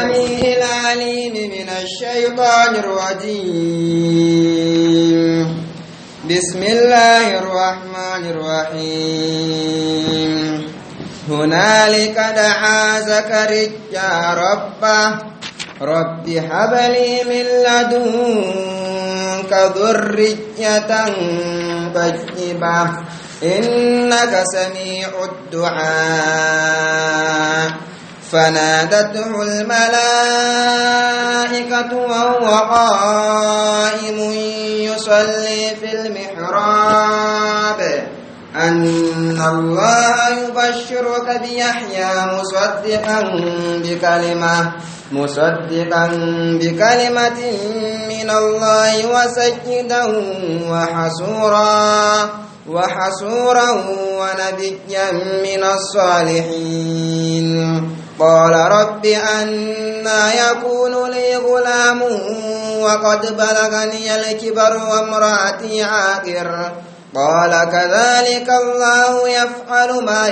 السميع العليم من الشيطان الرجيم بسم الله الرحمن الرحيم هنالك دعا زكريا ربه رب هب لي من لدنك ذرية طيبة إنك سميع الدعاء فنادته الملائكة وهو قائم يصلي في المحراب أن الله يبشرك بيحيى مصدقا بكلمة مصدقا بكلمة من الله وسيدا وحسورا وحسورا ونبيا من الصالحين قال رب أنا يكون لي غلام وقد بلغني الكبر وامرأتي عاقر قال كذلك الله يفعل ما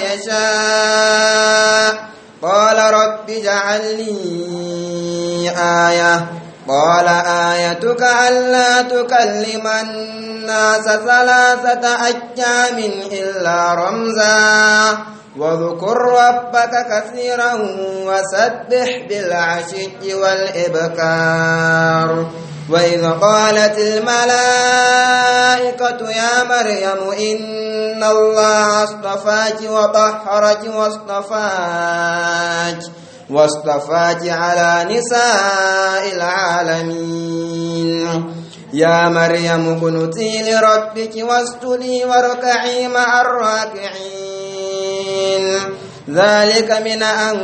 يشاء قال رب اجعل لي آية قال آيتك ألا تكلم الناس ثلاثة أيام إلا رمزا واذكر ربك كثيرا وسبح بالعشي والإبكار وإذ قالت الملائكة يا مريم إن الله اصطفاك وطهرك واصطفاك واصطفاك على نساء العالمين يا مريم اقنتي لربك واسجدي واركعي مع الراكعين ذلك من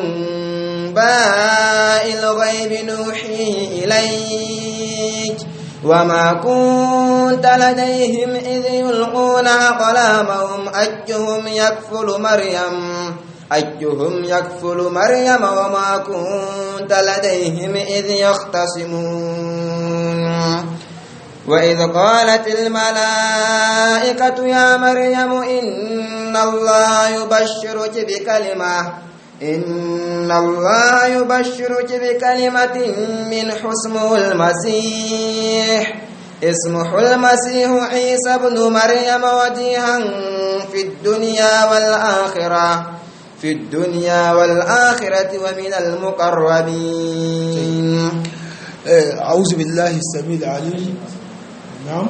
أنباء الغيب نوحيه إليك وما كنت لديهم إذ يلقون أقلامهم أيهم يكفل مريم أيهم يكفل مريم وما كنت لديهم إذ يختصمون وإذ قالت الملائكة يا مريم إن الله يبشرك بكلمة إن الله يبشرك بكلمة من حسمه المسيح اسمه المسيح عيسى بن مريم وجيها في الدنيا والآخرة في الدنيا والآخرة ومن المقربين أعوذ بالله السميع العليم نعم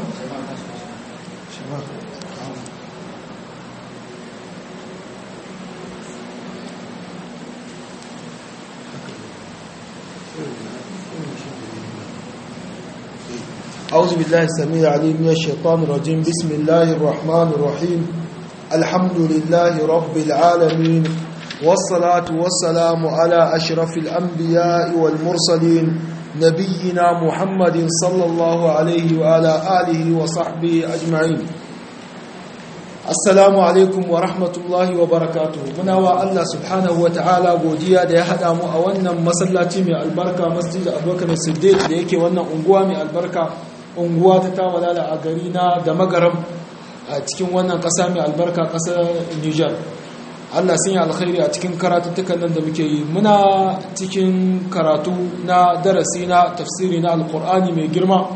أعوذ بالله السميع العليم من الشيطان الرجيم بسم الله الرحمن الرحيم الحمد لله رب العالمين والصلاة والسلام على أشرف الأنبياء والمرسلين نبينا محمد صلى الله عليه وعلى آله وصحبه أجمعين Assalamu alaikum wa rahmatullahi wa barakatuhu muna wa Allah subhanahu wa ta'ala godiya da ya haɗa mu a wannan masallaci mai albarka masjid abubakar siddiq da yake wannan unguwa mai albarka unguwa ta tawalala a gari na da magaram a cikin wannan ƙasa mai albarka ƙasar Niger Allah sun yi alkhairi a cikin karatuttukan nan da muke yi muna cikin karatu na darasi na tafsiri na alkur'ani mai girma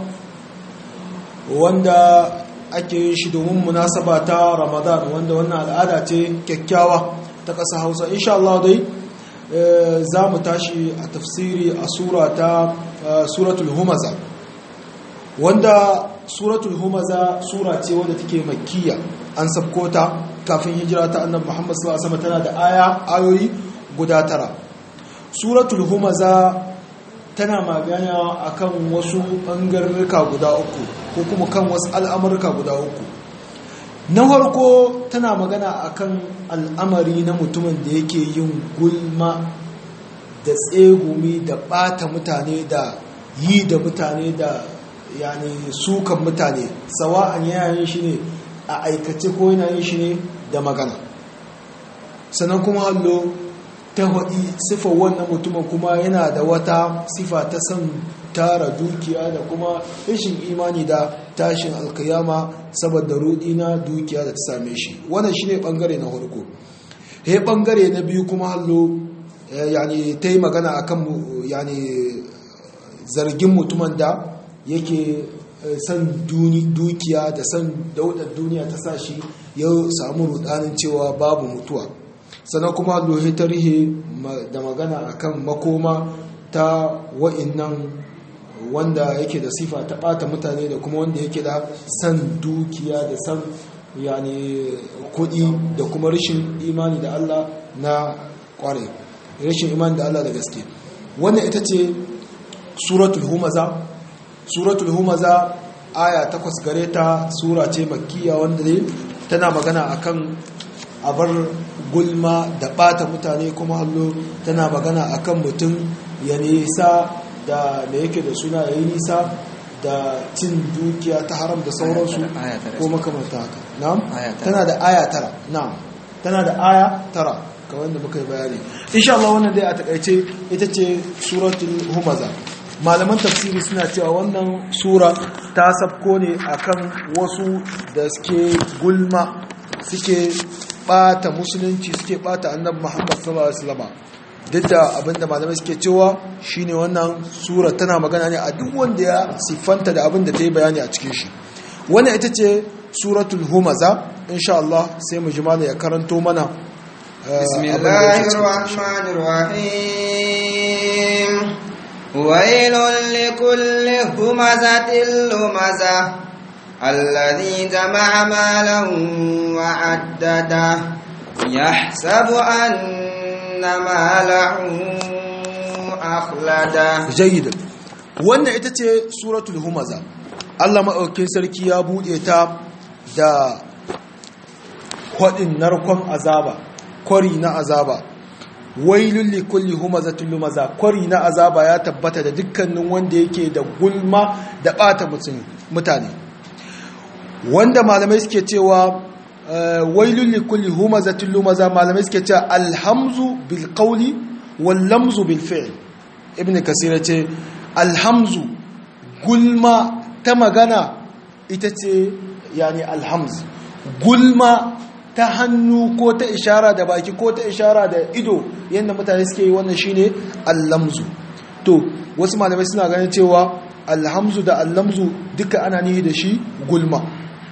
wanda ake yin shi domin munasaba ta ramadan wanda wannan al'ada ce kyakkyawa ta ƙasa hausa insha Allah dai za mu tashi a tafsiri a sura ta suratul humaza wanda suratul humaza sura ce wadda take makkiya an sabko ta kafin hijira ta annabi Muhammad sallallahu alaihi wasallam tana da aya ayoyi guda tara suratul humaza tana magana akan wasu bangarurruka guda uku ko kuma kan wasu al'amurka guda uku na farko tana magana akan al'amari na mutumin da yake yin gulma da tsegumi da bata mutane da yi da mutane da yani sukan mutane sawa'an yayin shi ne a aikace ko yana yin shi ne da magana sannan kuma hallo ta haɗi sifar wannan mutumin kuma yana da wata sifa ta san tara dukiya da kuma rashin imani da tashin alkiyama saboda rudi na dukiya da ta same shi wannan shine bangare na farko he bangare na biyu kuma hallo yani ta yi magana akan yani zargin mutumin da yake san dukiya da san daudar duniya ta sa shi ya samu rudanin cewa babu mutuwa sannan kuma lohe tarihi da magana akan makoma ta wa'innan wanda yake da sifa ta bata mutane da kuma wanda yake da san dukiya da san yani kudi da kuma rashin imani da Allah na kware rashin imani da Allah da gaske wannan ita ce suratul humaza suratul humaza aya takwas gare ta sura ce makkiya wanda ne tana magana akan abar gulma da bata mutane kuma hallo tana magana akan mutum ya nisa da da yake da suna yayi nisa da cin dukiya ta haram da sauransu ko makamanta haka na'am tana da aya tara na'am tana da aya tara kamar da muka yi bayani insha Allah wannan dai a takaice ita ce suratul humaza malaman tafsiri suna cewa wannan sura ta sabko ne akan wasu da suke gulma suke bata musulunci suke bata annabi Muhammad sallallahu alaihi wasallam duk da abinda malamai suke cewa shine wannan sura tana magana ne a duk wanda ya siffanta da abinda ta yi bayani a cikin shi wannan ita ce suratul humaza insha Allah sai mu ji mana ya karanto mana bismillahir rahmanir rahim wailul likulli humazatil lumaza الذي جمع مالا وعدده يحسب أن ماله أخلده جيد wannan ita ce suratul humaza Allah maɗaukin sarki ya buɗe ta da kwaɗin narkon azaba kwari na azaba wailul li kulli humazatul lumaza kwari na azaba ya tabbata da dukkanin wanda yake da gulma da ɓata mutane wanda malamai suke cewa wailul li kulli humazatul lumaza malamai suke cewa alhamzu bil qawli wal lamzu bil fi'l ibn kasir ce alhamzu gulma ta magana ita ce yani alhamz gulma ta hannu ko ta ishara da baki ko ta ishara da ido yadda mutane suke yi wannan shine allamzu to wasu malamai suna ganin cewa alhamzu da allamzu duka ana nihi da shi gulma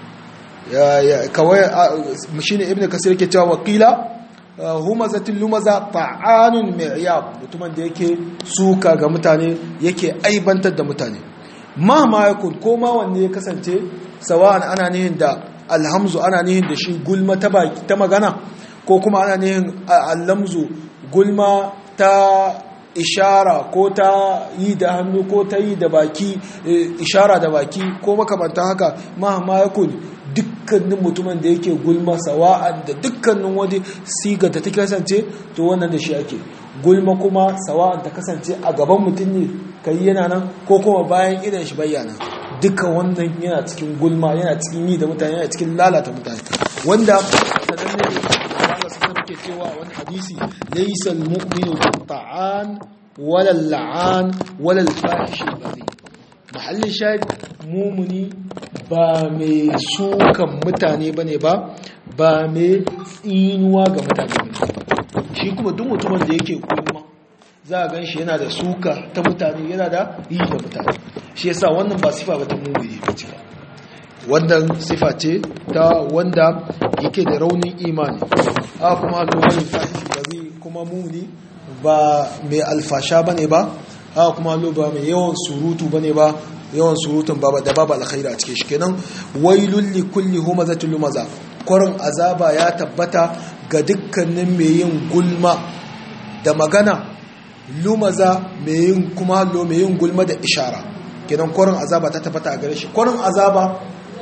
kawai shine ibn kasir ke cewa wakila humazatin lumaza ta'anun mi'yab mutumin da yake suka ga mutane yake aibantar da mutane ma ma yakun ko ma wanne ya kasance sawa'an ana nihin da alhamzu ana nihin da shi gulma ta baki ta magana ko kuma ana nihin allamzu gulma ta ishara ko ta yi da hannu ko ta yi da baki ishara da baki ko makamanta haka ma ma yakun dukkanin mutumin da yake gulma sawa'an da dukkanin wani siga da ta kasance to wannan da shi ake gulma kuma sawa'an ta kasance a gaban mutum ne kai yana nan ko kuma bayan idan shi bayyana duka wannan yana cikin gulma yana cikin yi da mutane yana cikin lalata mutane wanda sanan ne Allah su ke cewa wani hadisi laysa al-mu'minu ta'an wala al-la'an wala al-fahish mahallin shahid mumuni ba mai sukan mutane bane ba ba mai tsinuwa ga mutane bane shi kuma duk mutumin da yake kuma za a gan shi yana da suka ta mutane yana da yi da mutane shi yasa wannan ba sifa ba ta mumuni ba ce wannan sifa ce ta wanda yake da raunin imani a kuma lokacin fahishi ba zai kuma mumuni ba mai alfasha bane ba a kuma lo ba mai yawan surutu bane ba yawan surutun ba da babu alkhairi a cikin shi kenan wailul li kulli humazatul lumaza kwarin azaba ya tabbata ga dukkanin mai yin gulma da magana lumaza mai yin kuma lo mai yin gulma da ishara kenan kwarin azaba ta tabbata a gare shi kwarin azaba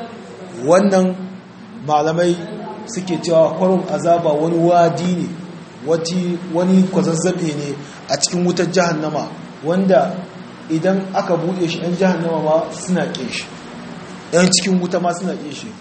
wannan malamai suke cewa kwarin azaba wani wadi ne wani kwazazzabe ne a cikin wutar jahannama wanda idan aka buɗe shi 'yan jahannama ma suna ƙin shi 'yan cikin wuta ma suna ƙin shi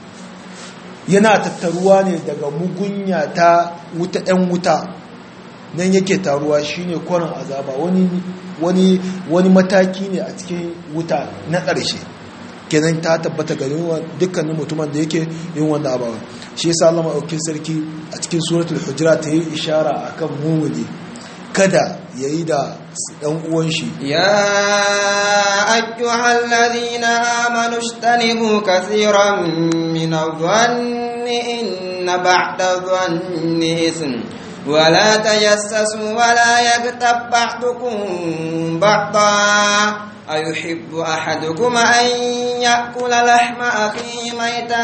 yana tattaruwa ne daga mugunya ta wuta 'yan wuta nan yake taruwa shine kwarin azaba wani wani mataki ne a cikin wuta na ƙarshe kenan ta tabbata ga dukkanin mutumin da yake yin wannan abawa shi yasa Allah madaukakin sarki a cikin suratul hujurat ta yi ishara akan mumuni kada yayi da dan uwan shi يا أيها الذين آمنوا اجتنبوا كثيرا من الظن إن بعد الظن إثم ولا تجسسوا ولا يغتب بعضكم بعضا أيحب أحدكم أن يأكل لحم أخيه ميتا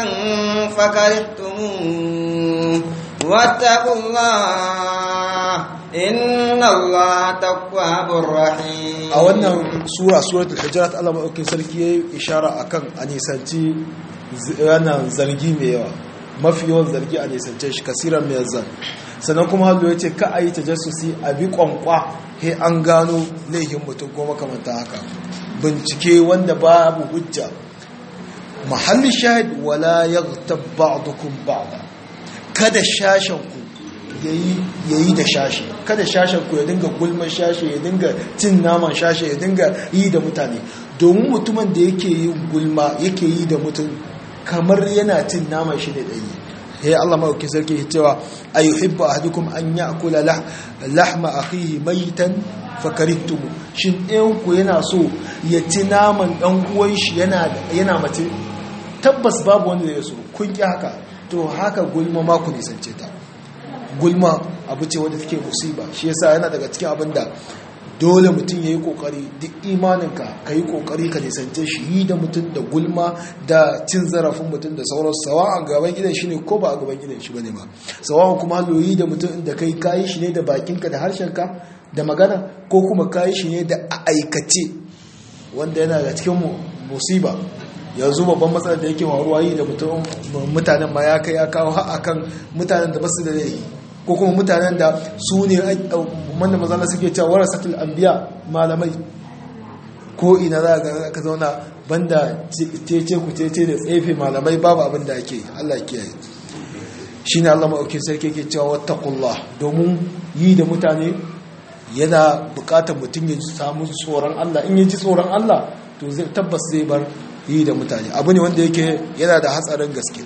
فكرهتموه واتقوا الله إن الله تواب رحيم a wannan sura suratul hujurat Allah madaukakin sarki yayi ishara akan a nisanci wannan zargi mai yawa mafi yawan zargi a nisance shi kasiran mai zan sannan kuma hallo ya ce ka a yi tajassusi a bi kwankwa he an gano laifin mutum ko makamanta haka bincike wanda babu hujja mahallin shahid wala yaghtab ba'dukum ba'da kada shashen ku yayi da shashi kada shashen ku ya dinga gulman shashi ya dinga cin naman shashi ya dinga yi da mutane domin mutumin da yake yin gulma yake yi da mutum kamar yana cin naman shi da ɗaya ya Allah maɗauki sarki ya cewa a yi hibba a hadukun an ya kula lahma a hihi maitan fakaritumu shin ɗayanku yana so ya ci naman ɗan uwan shi yana mace tabbas babu wanda ya so kun ƙi haka to haka gulma ma ku nisance ta gulma abu ce wadda take musiba shi yasa yana daga cikin abin da dole mutum ya yi kokari duk imaninka ka yi kokari ka nisance shi yi da mutum da gulma da cin zarafin mutum da sauran sawa a gaban gidan shi ne ko ba a gaban gidan shi bane ba sawa kuma yi da mutum da kai kayi shi ne da bakinka da harshenka da magana ko kuma kayi shi ne da a aikace wanda yana da cikin musiba yanzu babban matsalar da yake faruwa yi da mutum mutanen ma ya kai ya kawo har akan mutanen da basu da laifi ko kuma mutanen da su ne wanda mazala suke cewa warasatul anbiya malamai ko ina za ka zauna banda cece ku cece da tsefe malamai babu abin da ake Allah ya kiyaye shine Allah maɗaukin sarki yake cewa wattaqullah domin yi da mutane yana bukatar mutum ya samu tsoron Allah in ya ji tsoron Allah to zai tabbas zai bar yi da mutane abu ne wanda yake yana da hatsarin gaske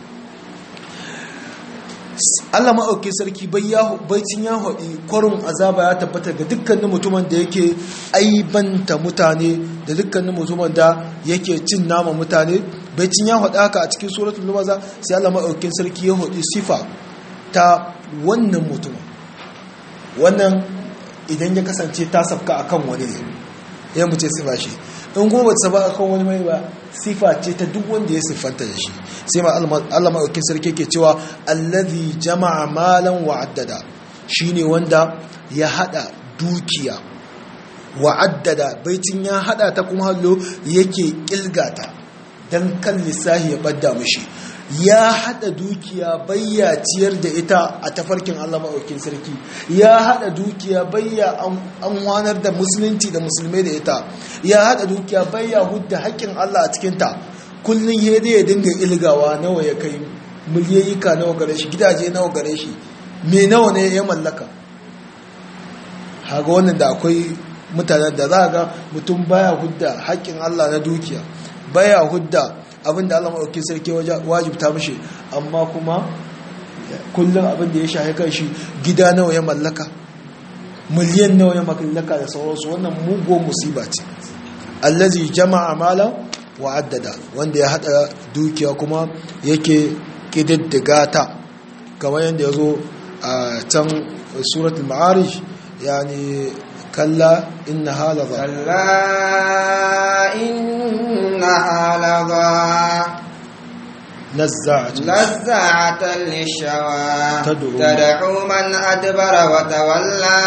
Allah maɗauki sarki baicin ya haɗi kwarin azaba ya tabbata ga dukkanin mutumin da yake aibanta mutane da dukkanin mutumin da yake cin nama mutane baicin ya haɗi haka a cikin suratul lumaza sai Allah maɗaukin sarki ya haɗi sifa ta wannan mutumin wannan idan ya kasance ta sabka akan wani ne ya mu ce sifa shi in kuma bata saba akan wani mai ba sifa ce ta duk wanda ya siffanta da shi sai ma Allah maɗaukin sarki ke cewa allazi jama'a malan wa'addada shine wanda ya hada dukiya wa'addada baitin ya hada ta kuma hallo yake kilgata dan kan lissahi ya badda mishi ya hada dukiya bayya ciyar da ita a tafarkin Allah maɗaukin sarki ya hada dukiya bayya an wanar da musulunci da musulmai da ita ya hada dukiya bayya hudda haƙƙin Allah a cikinta kullum ya ya dinga ilgawa nawa ya kai miliyayyika nawa gare shi gidaje nawa gare shi me nawa ne ya mallaka haga wannan da akwai mutanen da za ga mutum baya hudda haƙƙin Allah na dukiya baya hudda abinda Allah maɗauki sarki wajibta mashi amma kuma kullum abinda ya shahe kan shi gida nawa ya mallaka miliyan nawa ya mallaka da sauransu wannan mugo musiba ce allazi jama'a mala wa addada wanda ya hada dukiya kuma yake kididdiga ta kamar yadda ya zo a can suratul ma'arij yani kalla inna halaba كلا إنها لظى نزاعة نزاعة للشوى تدعو- تدعو من أدبر وتولى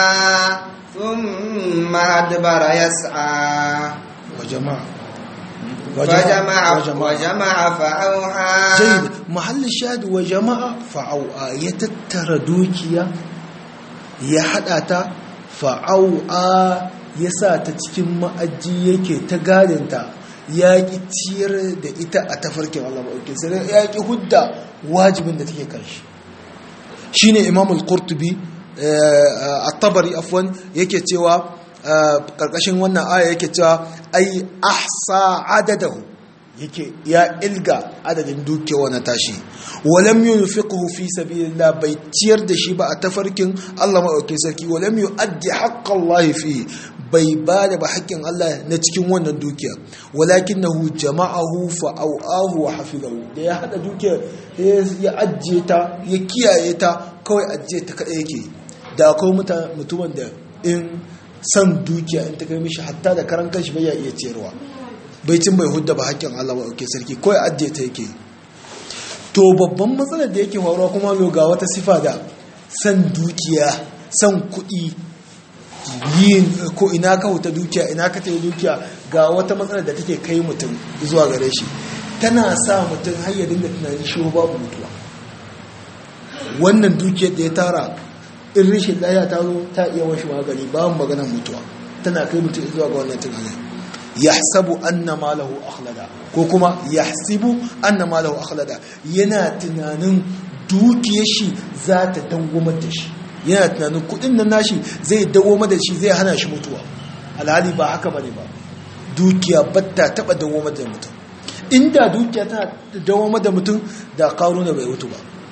ثم أدبر يسعى وجماعة فجمع وجمع فأوعى جيد محل الشاهد وجماعة فعو'a ya tattara dukiya ya hada ta fa'au'a ya sa ta cikin ma'aji yake ta gadinta ya ki ciyar da ita a tafarkin Allah maɗauki sai ya ki hudda wajibin da take kan shi shine imam al-qurtubi at-tabari afwan yake cewa karkashin wannan aya yake cewa ai ahsa adadahu yake ya ilga adadin dukiya na tashi walam yunfiqhu fi sabilillah bai ciyar da shi ba a tafarkin Allah madaukakin sarki walam yuaddi haqqallahi fi bai ba da ba haƙƙin Allah na cikin wannan dukiya walakinahu jama'ahu fa au'ahu wa hafizahu da ya hada dukiya ya ajiye ta ya kiyaye ta kawai ajiye ta kadai yake da akwai mutumin da in san dukiya in ta kai mishi hatta da karan kanshi bai ya iya ciyarwa bai cin bai hudda ba haƙƙin Allah ba ɗauke sarki kawai ajiye ta yake to babban matsalar da yake faruwa kuma lo ga wata sifa da san dukiya san kuɗi yin ko ina ka huta dukiya ina ka ta dukiya ga wata matsalar da take kai mutum zuwa gare shi tana sa mutum har ya dinga tunanin shi babu mutuwa wannan dukiyar da ya tara in rishin lafiya ta zo ta iya washi magani babu maganar mutuwa tana kai mutum zuwa ga wannan tunanin yahsabu anna malahu akhlada ko kuma yahsibu anna malahu akhlada yana tunanin dukiyar shi za ta dangomar da shi yana tunanin kudin nan nashi zai dawoma da shi zai hana shi mutuwa alhali ba haka bane ba dukiya batta taba dawoma da mutum inda dukiya tana dawoma da mutum da karuna bai mutu ba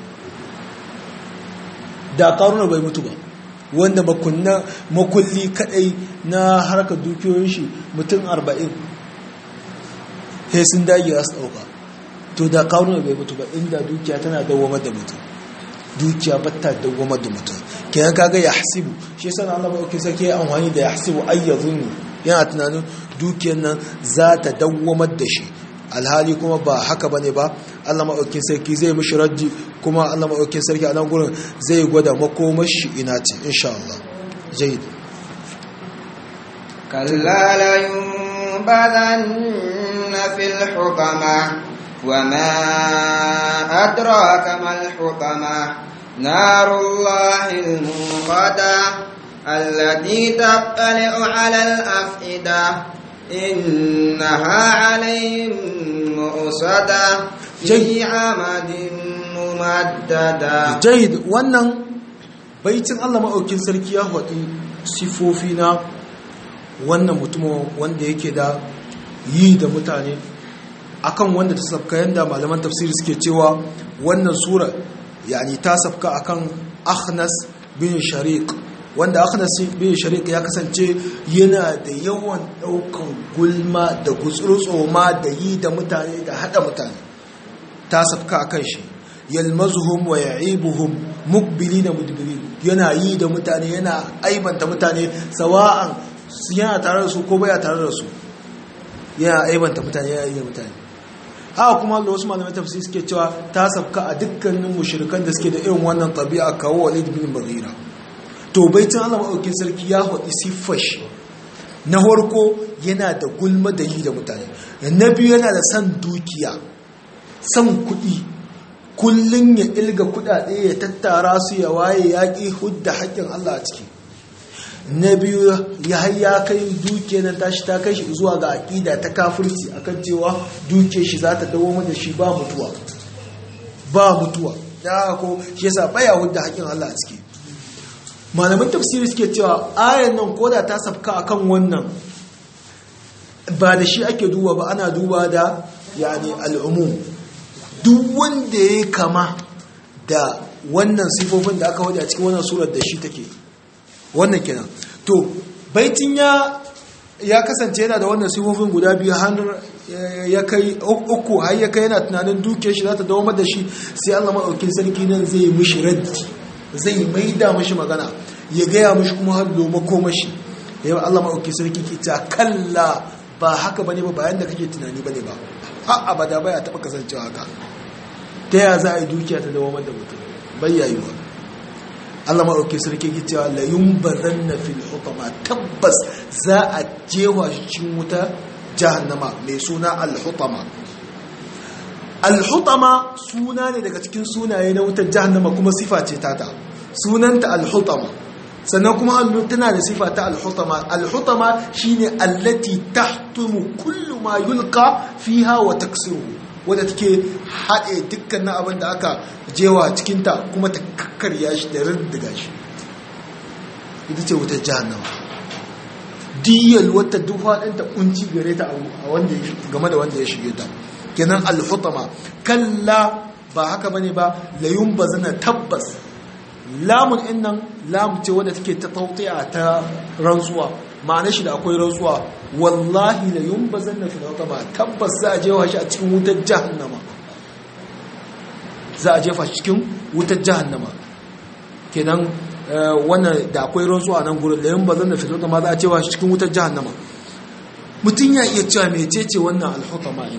da karuna bai mutu ba wanda makunna makulli kadai na harkar dukiyoyin shi mutum 40 sai sun dage za su dauka to da karuna bai mutu ba inda dukiya tana dawoma da mutum dukiya batta dawoma da mutum kenan kaga ya hasibu shi yasa Allah ba yake sake amfani da ya hasibu ayyazunni yana tunanin dukiyar nan za ta dawwamar da shi alhali kuma ba haka bane ba Allah maɗaukin sarki zai mishi raddi kuma Allah maɗaukin sarki a nan gurin zai gwada makomar shi ina ce insha Allah jayyid kalla la yunbadanna fil hukama وما أدراك ما الحطمة نار الله الموقدة التي تطلع على الأفئدة إنها عليهم مؤصدة في عمد ممددة جيد wannan baitin Allah maɗaukin sarki ya faɗi sifofi na wannan mutumin wanda yake da yi da mutane akan wanda ta sabka yanda malaman tafsiri suke cewa wannan sura yani ta sabka akan Akhnas bin Shariq wanda Akhnas bin Shariq ya kasance yana da yawan daukan gulma da gutsurtsoma da yi da mutane da hada mutane ta sabka akan shi yalmazuhum wa ya'ibuhum muqbilina mudbirin yana yi da mutane yana aibanta mutane sawa'an yana tare da su ko baya tare da su yana aibanta mutane yana yi da mutane haka kuma da wasu malamai tafsir suke cewa ta sabka a dukkanin mushrikan da suke da irin wannan tabi'a kawo walid bin mughira to baitin Allah madaukakin sarki ya hodi siffar shi na farko yana da gulma da yi da mutane na biyu yana da san dukiya san kuɗi kullun ya ilga kuɗaɗe ya tattara su ya waye yaƙi hudda haƙƙin Allah a ciki na biyu ya ya kai duke nan tashi ta kai shi zuwa ga aƙida ta kafirci akan cewa duke shi za ta dawo da shi ba mutuwa ba mutuwa ya ko shi yasa baya hudda haƙin Allah a ciki malaman tafsiri suke cewa ayan nan koda ta sabka akan wannan ba da shi ake duba ba ana duba da yani al'umum duk wanda ya kama da wannan sifofin da aka wada a cikin wannan surar da shi take wannan kenan to baitin ya ya kasance yana da wannan sifofin guda biyu har ya kai uku har ya kai yana tunanin duke shi za ta dawo da shi sai Allah maɗaukin sarki nan zai mishi raddi zai maida mishi magana ya gaya mishi kuma har loma ko mashi yau Allah maɗaukin sarki ke ta kalla ba haka bane ba bayan da kake tunani bane ba har abada baya taɓa kasancewa haka ta ya za a yi dukiya ta dawo da mutum bayyayuwa Allah maɗauki sarki ki cewa la yumbaran na fil hutama tabbas za a jewa shi cikin wuta jahannama mai suna al-hutama al-hutama suna ne daga cikin sunaye na wutar jahannama kuma sifa ce tata sunanta al-hutama sannan kuma hannu tana da sifa ta al-hutama al-hutama shine allati tahtumu kullu ma yulqa fiha wa taksiruhu wadda take haɗe dukkanin abin da aka jewa cikinta kuma ta kakkarya shi da rindiga shi ita ce wutar jahannama diyal wata duk faɗinta kunci gare ta game da wanda ya shige ta kenan al-hutama kalla ba haka bane ba la yumbazana tabbas lamun din nan lam ce wadda take ta tautiya ta rantsuwa ma'ana shi da akwai rantsuwa wallahi la yumbazanna fil hutama tabbas za a jefa shi a cikin wutar jahannama za a jefa shi cikin wutar jahannama kenan wannan da akwai rantsuwa nan gurin la yumbazanna fil hutama za a jefa shi cikin wutar jahannama mutum ya iya cewa mecece wannan al-hutama din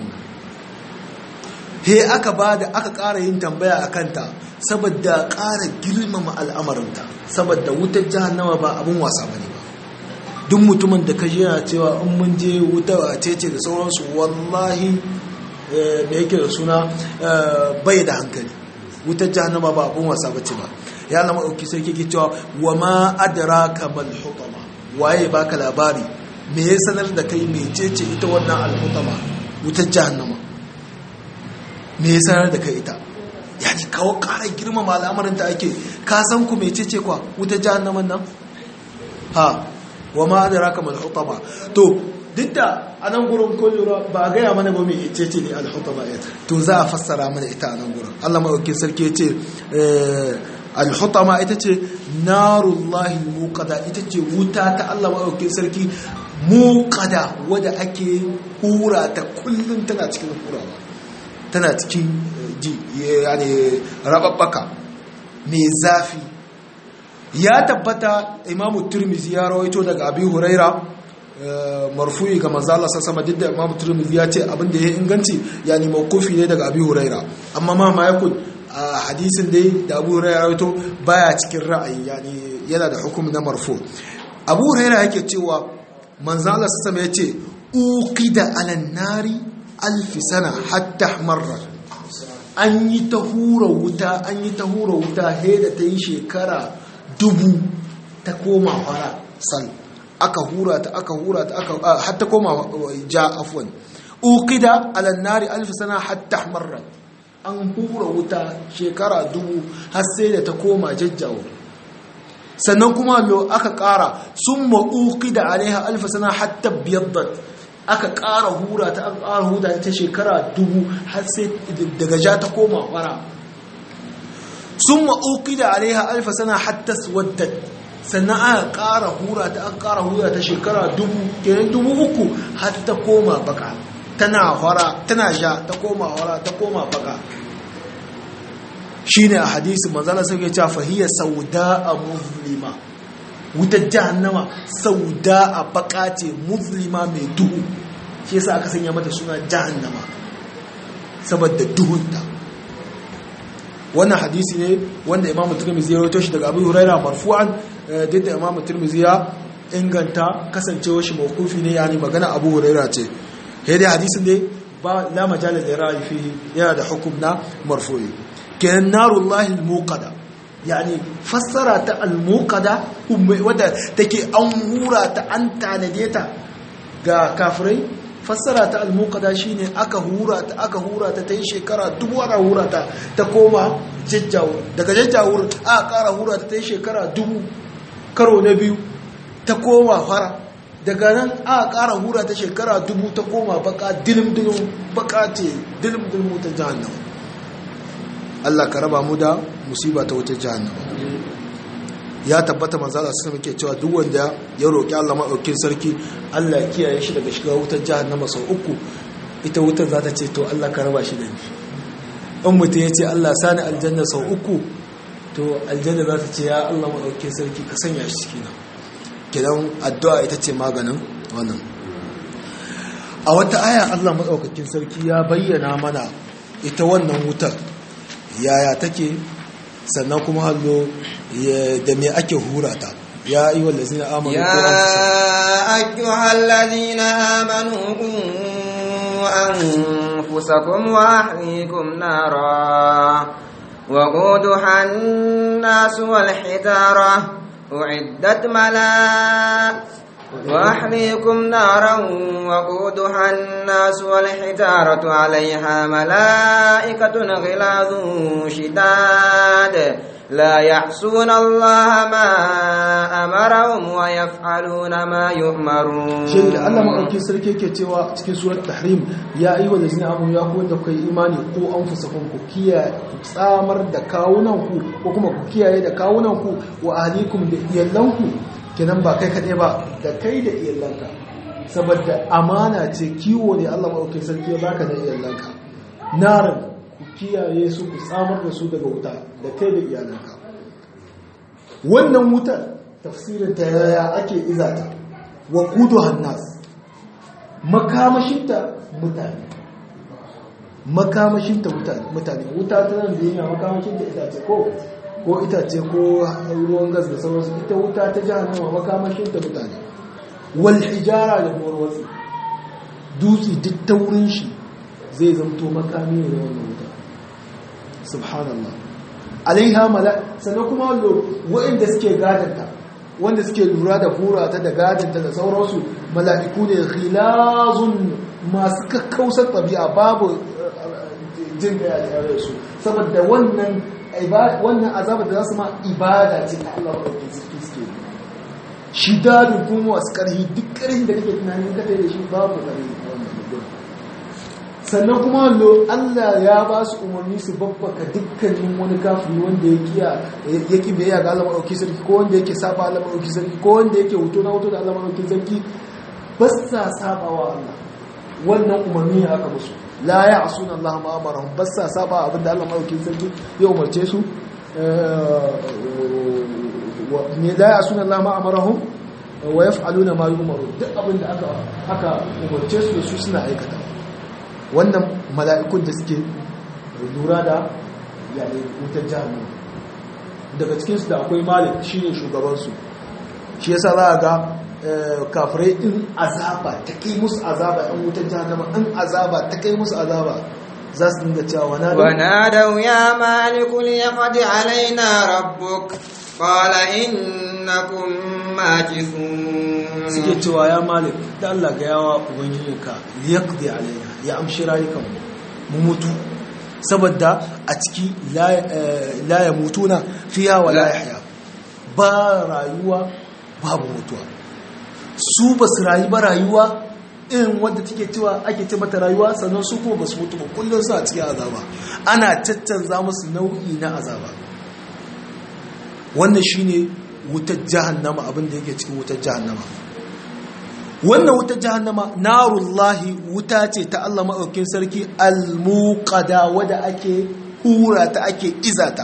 he aka ba da aka ƙara yin tambaya a kanta saboda ƙara girmama al'amarinta saboda wutar jahannama ba abin wasa ba ne ba duk mutumin da ka yana cewa in mun je wuta a cece da sauransu wallahi me yake da suna bai da hankali wutar jahannama ba abin wasa ba ce ba ya lama ɗauki sai ke cewa wa ma adara kamar hutama waye baka labari me ya sanar da kai mecece ita wannan alhutama wutar jahannama me ya sanar da kai ita ya ji kawo ƙarar girmama al'amarin da ake ka san ku mai cece kwa wuta jahannaman nan ha wa ma da raka mal hutama to duk da a nan gurin kullura ba a gaya mana ba mai cece ne al hutama ya to za a fassara mana ita a nan gurin Allah madaukakin sarki ya ce al hutama ita ce narullahi muqada ita ce wuta ta Allah madaukakin sarki muqada wadda ake hura ta kullum tana cikin hurawa tana cikin ji yani rababbaka mai zafi ya tabbata imamu turmizi ya rawaito daga abi huraira marfu'i ga manzo Allah sama duk da imamu turmizi ya ce abin da ya inganci yani mawqufi ne daga abi huraira amma ma ma yakun a hadisin dai da abu huraira rawaito baya cikin ra'ayi yani yana da hukumi na marfu abu huraira yake cewa manzo Allah sama ya ce uqida alan nari alfi sana hatta marra an yi ta hura wuta an yi ta hura wuta he da ta yi shekara dubu ta koma fara sal aka hura ta aka hura ta aka hatta koma ja afwan uqida ala nari alf sana hatta marra an hura wuta shekara dubu har sai da ta koma jajjawo sannan kuma lo aka kara summa uqida alaiha alf sana hatta biyaddat aka ƙara hura ta aka ƙara hura ta shekara dubu har sai daga ja ta koma fara sun ma'auki da alaiha alfa sana hatta waddat sannan aka ƙara hura ta aka ƙara hura ta shekara dubu kenan dubu uku har ta koma baka tana fara tana ja ta koma fara ta koma baka shine a hadisi manzala sai ya ce fahiya sauda a muslima wutar jahannama sauda a baka ce muslima mai duhu shi yasa aka sanya mata suna jahannama saboda duhunta wannan hadisi ne wanda imamu turmizi ya rawaito shi daga abu huraira marfu'an duk da imamu turmizi ya inganta kasancewa shi mawkufi ne yani magana abu huraira ce sai dai hadisin dai ba la majala da ra'ayi fihi yana da hukum na marfu'i kenan narullahi al-muqada yani fassara ta al-muqada wadda take an hura ta an tanade ta ga kafirai fassara ta al-muqada shine aka hura ta aka hura ta tayi shekara dubu ana hura ta ta koma jajjawur daga jajjawur aka ƙara hura ta tayi shekara dubu karo na biyu ta koma fara daga nan aka ƙara hura ta shekara dubu ta koma baka dilim dilim baka ce dilim dilim ta jahannama Allah ka raba mu da musiba ta wutar jahannama ya tabbata manzo Allah sai muke cewa duk wanda ya roki Allah madaukakin sarki Allah ya kiyaye shi daga shiga wutar jahannama sau uku ita wutar za ta ce to Allah ka raba shi da ni in mutum ya ce Allah sani aljanna sau uku to aljanna za ta ce ya Allah madaukakin sarki ka sanya shi ciki na kidan addu'a ita ce maganin wannan a wata aya Allah madaukakin sarki ya bayyana mana ita wannan wutar yaya take sannan kuma hallo da me ake hura ta ya yi wallazina amanu ya ayyuhal ladina amanu anfusakum wa ahlikum nara وقودها الناس والحجارة أعدت ملا وأحليكم نارا وقودها الناس والحجارة عليها ملائكة غلاظ شداد لا يعصون الله ما أمرهم ويفعلون ما يؤمرون shi da Allah maɗauki sarki ke cewa cikin surat tahrim ya yi wa da zina amu ya kuwa da kai imani ko an fusafin ku kiyaye ku tsamar da kawunanku ko kuma ku kiyaye da kawunanku wa ahlikum da iyalanku kenan ba kai kaɗai ba da kai da iyalanka saboda amana ce kiwo ne Allah maɗauki sarki ya baka da iyalanka narin ku kiyaye su ku tsamar da su daga wuta da kai da iyalanka wannan wutar tafsirin ta yaya ake izata wa kudu hannas makamashinta mutane makamashinta mutane wuta ta nan duniya makamashinta itace ko ko itace ko ruwan gas da sauransu ita wuta ta jahannama makamashinta mutane wal hijara da morwatsi dutse duk ta wurin shi zai zamto makami ne na wannan wuta subhanallah alaiha mala sannan kuma wa'inda suke gadanta wanda suke lura da hura ta da gadanta da sauransu mala'iku ne khilazun masu kakkausar ɗabi'a babu jin da ya su saboda wannan wannan azabar da za su ma ibada ce ta Allah wadda suke suke shi dadin kuma wasu ƙarfi duk ƙarfin da kake tunanin ka da shi babu ƙarfi wannan sannan kuma lo Allah ya ba su umarni su babbaka dukkanin wani kafiri wanda ya kiya ya ki biyayya ga Allah madauki sarki ko wanda yake saba Allah madauki sarki ko wanda yake hoto na hoto da Allah madauki sarki ba sa saba wa Allah wannan umarni ya aka musu la ya'suna Allah ma amarahum ba sa saba abinda Allah madauki sarki ya umarce su ne la ya'suna Allah ma amarahum wa yaf'aluna ma yu'maru duk abinda aka aka umarce su da su suna aikata wannan mala'ikun da suke lura da yanayi wutar jami'a daga cikinsu da akwai malik shi ne shugabansu shi yasa za a ga kafirai in azaba ta kai musu azaba yan wutar jami'a in azaba ta kai musu azaba za su dinga cewa wana da ونادوا يا مالك ليقض علينا ربك قال إنكم ماكثون suke cewa ya malik da Allah ga yawa ubangijinka liyaqdi alaina ya amshi rayukan mu mutu saboda a ciki la ya mutuna fiya wa la yahya ba rayuwa babu mutuwa su ba su rayu ba rayuwa irin wadda take cewa ake ce mata rayuwa sannan su kuma ba su mutu ba kullum su a cikin azaba ana caccanza musu nau'i na azaba wannan shine wutar jahannama abinda yake cikin wutar jahannama wannan wutar jahannama narullahi wuta ce ta Allah maɗaukin sarki almuqada wadda ake hura ta ake izata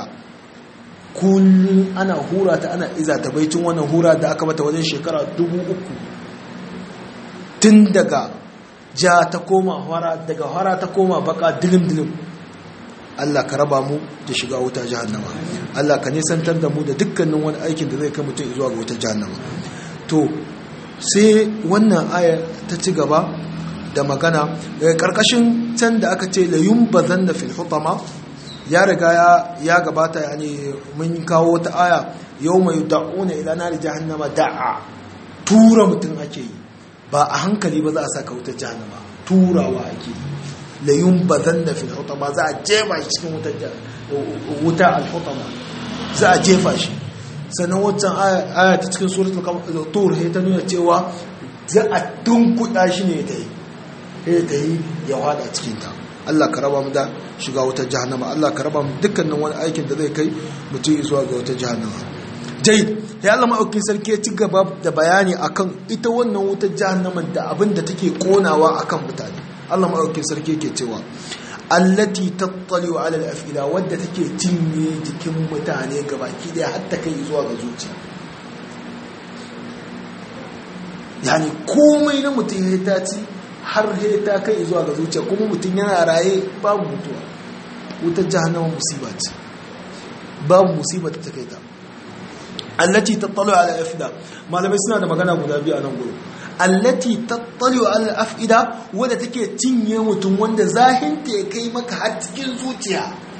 kullum ana hura ta ana izata baicin wannan hura da aka mata wajen shekara dubu uku tun daga ja ta koma hara daga hara ta koma baka dilim-dilim Allah ka raba mu da shiga wuta jahannama Allah ka nisantar da mu da dukkanin wani aikin da zai kai mutum zuwa ga wuta jahannama to sai wannan aya ta ci gaba da magana daga karkashin can da aka ce la yumbazanna fil hutama ya riga ya gabata yani mun kawo ta aya yawma yud'una ila nari jahannama da'a tura mutum ake yi ba a hankali ba za a saka wutar jahannama turawa ake yi la yumbazanna fil hutama za a jefa shi cikin wutar wuta al hutama za a jefa shi sannan wancan aya ta cikin suratul tur sai ta nuna cewa za a tunkuɗa shi ne ta yi sai ta yi ya hada cikin ta Allah ka raba mu da shiga wutar jahannama Allah ka raba mu dukkanin wani aikin da zai kai mutum zuwa ga wutar jahannama jai ya Allah ma'aukin sarki ya ci gaba da bayani akan ita wannan wutar jahannama da abin da take konawa akan mutane Allah ma'aukin sarki yake cewa allati tattaliu ala al-afida wadda take cinye jikin mutane gabaki daya har ta kai zuwa ga zuciya yani komai na mutum ya ta ci har ya ta kai zuwa ga zuciya kuma mutum yana raye babu mutuwa wutar jahannama musiba ce babu musiba ta kai ta allati tattaliu ala al-afida malamai suna da magana guda biyu a nan gurin allati tattaliu ala afida wadda take cinye mutum wanda zahinta ya kai maka har cikin zuciya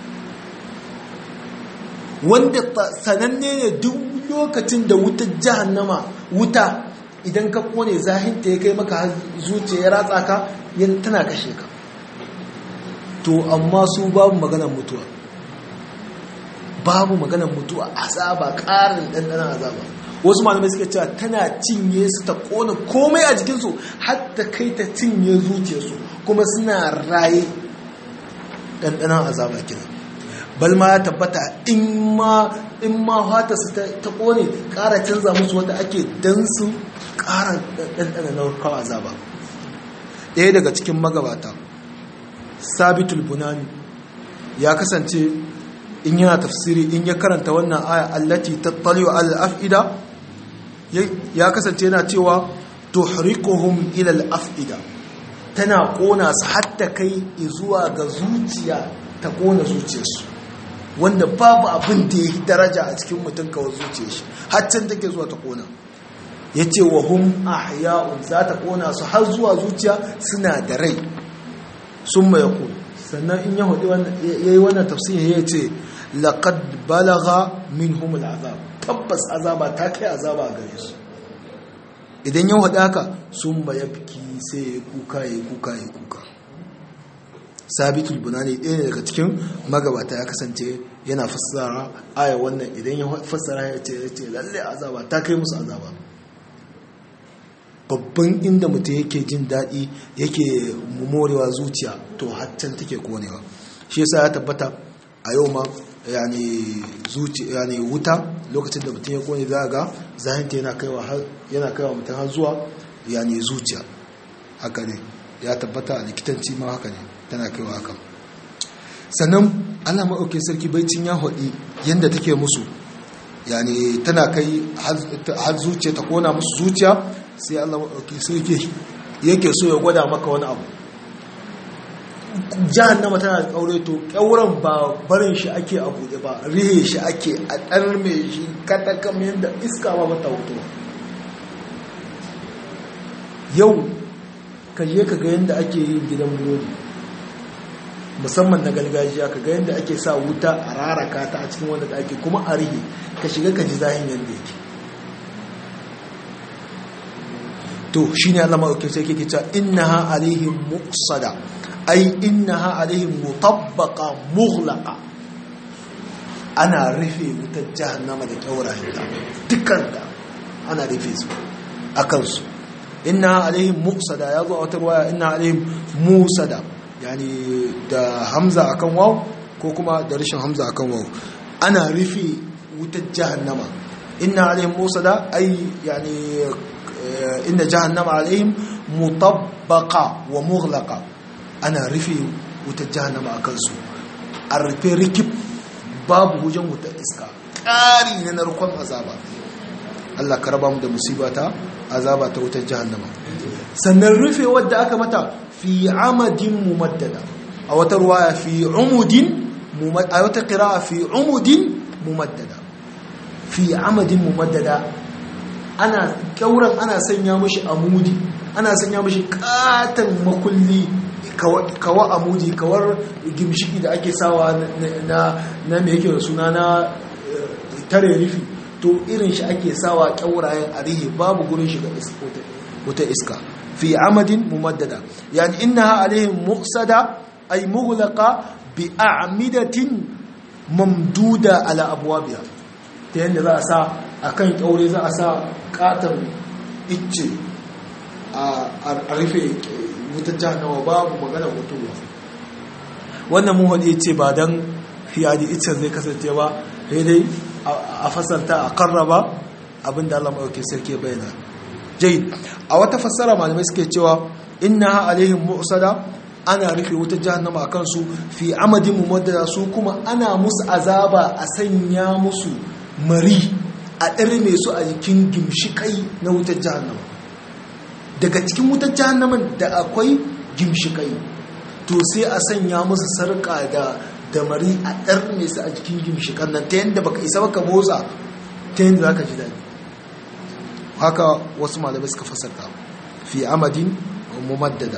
wanda sananne ne duk lokacin da wutar jahannama wuta idan ka kone zahinta ya kai maka har zuciya ya ratsa ka yan tana kashe ka to amma su babu maganar mutuwa babu maganar mutuwa azaba ƙarin ɗanɗanon azaba wasu malamai suka cewa tana cinye su ta ƙona komai a jikinsu har ta kai ta cinye zuciyarsu kuma suna raye ɗanɗanon azaba kenan balma ya tabbata in ma in ma hata su ta ƙone ƙara canza musu wanda ake dan su ƙara ɗanɗana na kawo azaba ɗaya daga cikin magabata sabitul bunani ya kasance in yana tafsiri in ya karanta wannan aya allati tattaliwa al-af'ida ya kasance yana cewa tuhriquhum ila al-af'ida tana kona su hatta kai zuwa ga zuciya ta kona zuciyarsu wanda babu abin da ya daraja a cikin mutum kawai zuciyar shi haccin take zuwa ta kona ya ce wa hum ahya'un za ta kona su har zuwa zuciya suna da rai sun mai ku sannan in ya hudu ya yi wannan tafsiri ya ce laƙad balaga min humul azab tabbas azaba ta kai azaba gare su idan ya hudu haka sun baya fiki sai ya kuka ya kuka ya kuka sabitul bunani ɗaya ne daga cikin magabata ya kasance yana fassara aya wannan idan ya fassara ya ce ya ce lalle azaba ta kai musu azaba babban inda mutum yake jin daɗi yake morewa zuciya to haccan take konewa shi yasa ya tabbata a yau ma yani zuciya yani wuta lokacin da mutum ya kone za ga zahinta yana kaiwa yana kaiwa mutum har zuwa yani zuciya haka ne ya tabbata a likitanci ma haka ne tana kaiwa haka sannan Allah maɗaukin sarki baicin ya haɗi yadda take musu yani tana kai har zuciya ta kona musu zuciya sai Allah maɗaukin sarki yake so ya gwada maka wani abu jahannama tana da ƙaure to ƙyauren ba barin shi ake a buɗe ba rihe shi ake a ɗan mai shi katakam yadda iska ba mata hoto yau ka je ka ga yadda ake yin gidan burodi musamman na gargajiya ka ga yadda ake sa wuta a raraka ta a cikin wanda ake kuma a rihe ka shiga ka ji zahin yadda yake to shi ne allama ɗauke sai ke cewa innaha alaihim muqsada ai innaha alaihim mutabbaqa mughlaqa ana rufe wutar jahannama da kyaurayenta dukkan da ana rufe su akan su innaha alaihim muqsada ya zo a wata ruwaya innaha alaihim musada yani da hamza akan waw ko kuma da rashin hamza akan waw ana rufe wutar jahannama inna alaihim musada ai yani inna jahannama alaihim mutabbaqa wa mughlaqa ana rufe wutar jahannama a kansu a rufe rikib babu hujen wutar iska ƙari na narkon azaba Allah ka raba mu da musiba ta azaba ta wutar jahannama sannan rufe wadda aka mata fi amadin mumaddada a wata ruwaya fi umudin a wata qira'a fi umudin mumaddada fi amadin mumaddada ana kyauran ana sanya mashi amudi ana sanya mashi katon makulli kawa amudi kawar gimshiki da ake sawa na na me yake da suna na tare rufi to irin shi ake sawa kyaurayen arihi babu gurin shiga wata iska fi amadin mumaddada yani innaha alaihim muqsada ay mughlaqa bi a'midatin mamduda ala abwabiha ta yadda za a sa akan kyaure za a sa katon icce a rufe wutar jahannama babu magana mutuwa wannan mun haɗe ce ba don fiyadi iccen zai kasance ba sai dai a fasarta a karraba abinda Allah maɗauki sarki bayyana jai a wata fassara malamai suke cewa inna alaihim mu'sada ana rufe wutar jahannama a kansu fi amadin mumaddada su kuma ana musu azaba a sanya musu mari a ɗarme su a jikin gimshikai na wutar jahannama daga cikin wutar jahannaman da akwai gimshikai to sai a sanya musu sarƙa da damari a ɗarme su a jikin gimshikan nan ta yadda baka isa baka motsa ta yadda za ka ji daɗi haka wasu malamai suka fasarta fi amadin mumaddada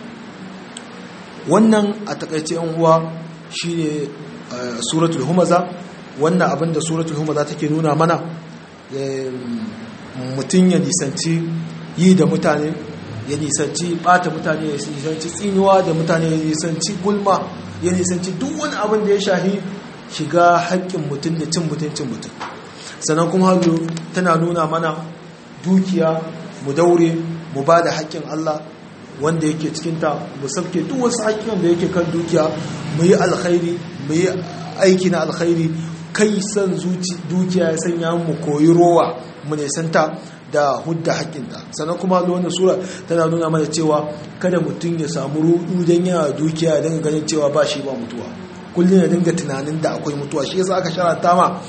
wannan a takaice yan uwa shine suratul humaza wannan abinda suratul humaza take nuna mana mutum ya nisanci yi da mutane ya nisanci bata mutane ya nisanci tsinuwa da mutane ya nisanci gulma ya nisanci duk wani abin da ya shahi shiga haƙƙin mutum da cin mutuncin mutum sannan kuma hallo tana nuna mana dukiya mu daure mu ba da haƙƙin Allah wanda yake cikinta mu sauke duk wasu haƙƙin da yake kan dukiya mu yi alkhairi mu yi aiki na alkhairi kai san dukiya ya sanya mu koyi rowa mu nesanta da hudda haƙƙinta sannan kuma wannan sura tana nuna mana cewa kada mutum ya samu rudu don yana dukiya ya dinga ganin cewa ba shi ba mutuwa kullum ya dinga tunanin da akwai mutuwa shi yasa aka sharanta ma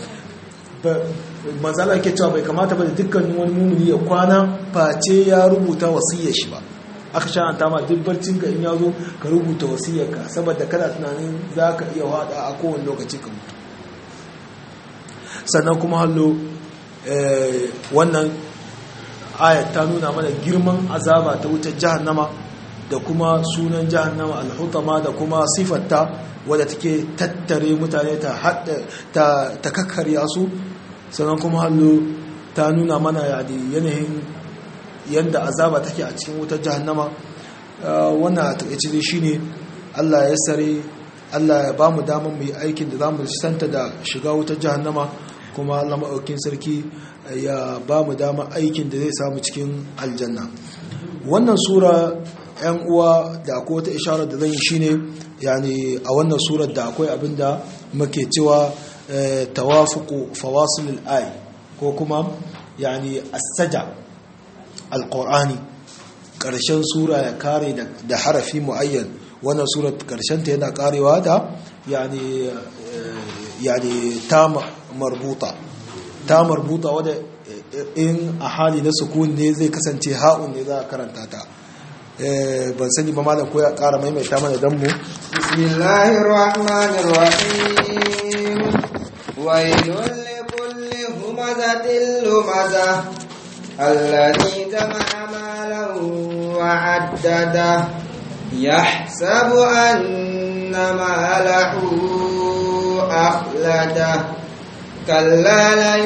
manzala ke cewa bai kamata ba da dukkanin wani mumuni ya kwana face ya rubuta wasiyar shi ba aka sharanta ma duk barcin ka in ya zo ka rubuta wasiyar ka saboda kana tunanin za ka iya hada a kowane lokaci ka mutu sannan kuma hallo wannan ayat ta nuna mana girman azaba ta wutar jahannama da kuma sunan jahannama alhutama da kuma sifarta wadda take tattare mutane ta ta ta kakkarya su sannan kuma hallo ta nuna mana yanayin yadda azaba take a cikin wutar jahannama wannan a takaice shine Allah ya sare Allah ya ba mu damar mu yi aikin da za mu santa da shiga wutar jahannama kuma Allah maɗaukin sarki ya ba mu dama aikin da zai samu cikin aljanna wannan sura yan uwa da akwai wata isharar da zan yi shine yani a wannan surar da akwai abin da muke cewa tawafuqu fawasilul ay ko kuma yani as-saja alqur'ani karshen sura ya kare da harafi muayyan wannan surar karshen ta yana karewa da yani yani ta marbuta ta marbuta wadda in a hali na sukun ne zai kasance ha'un ne za a karanta ta ban sani ba malam ko ya kara maimaita mana dan mu bismillahir rahmanir rahim waylun likulli humazatin lumazah alladhi jama'a malan wa 'addada yahsabu anna malahu akhlada كلا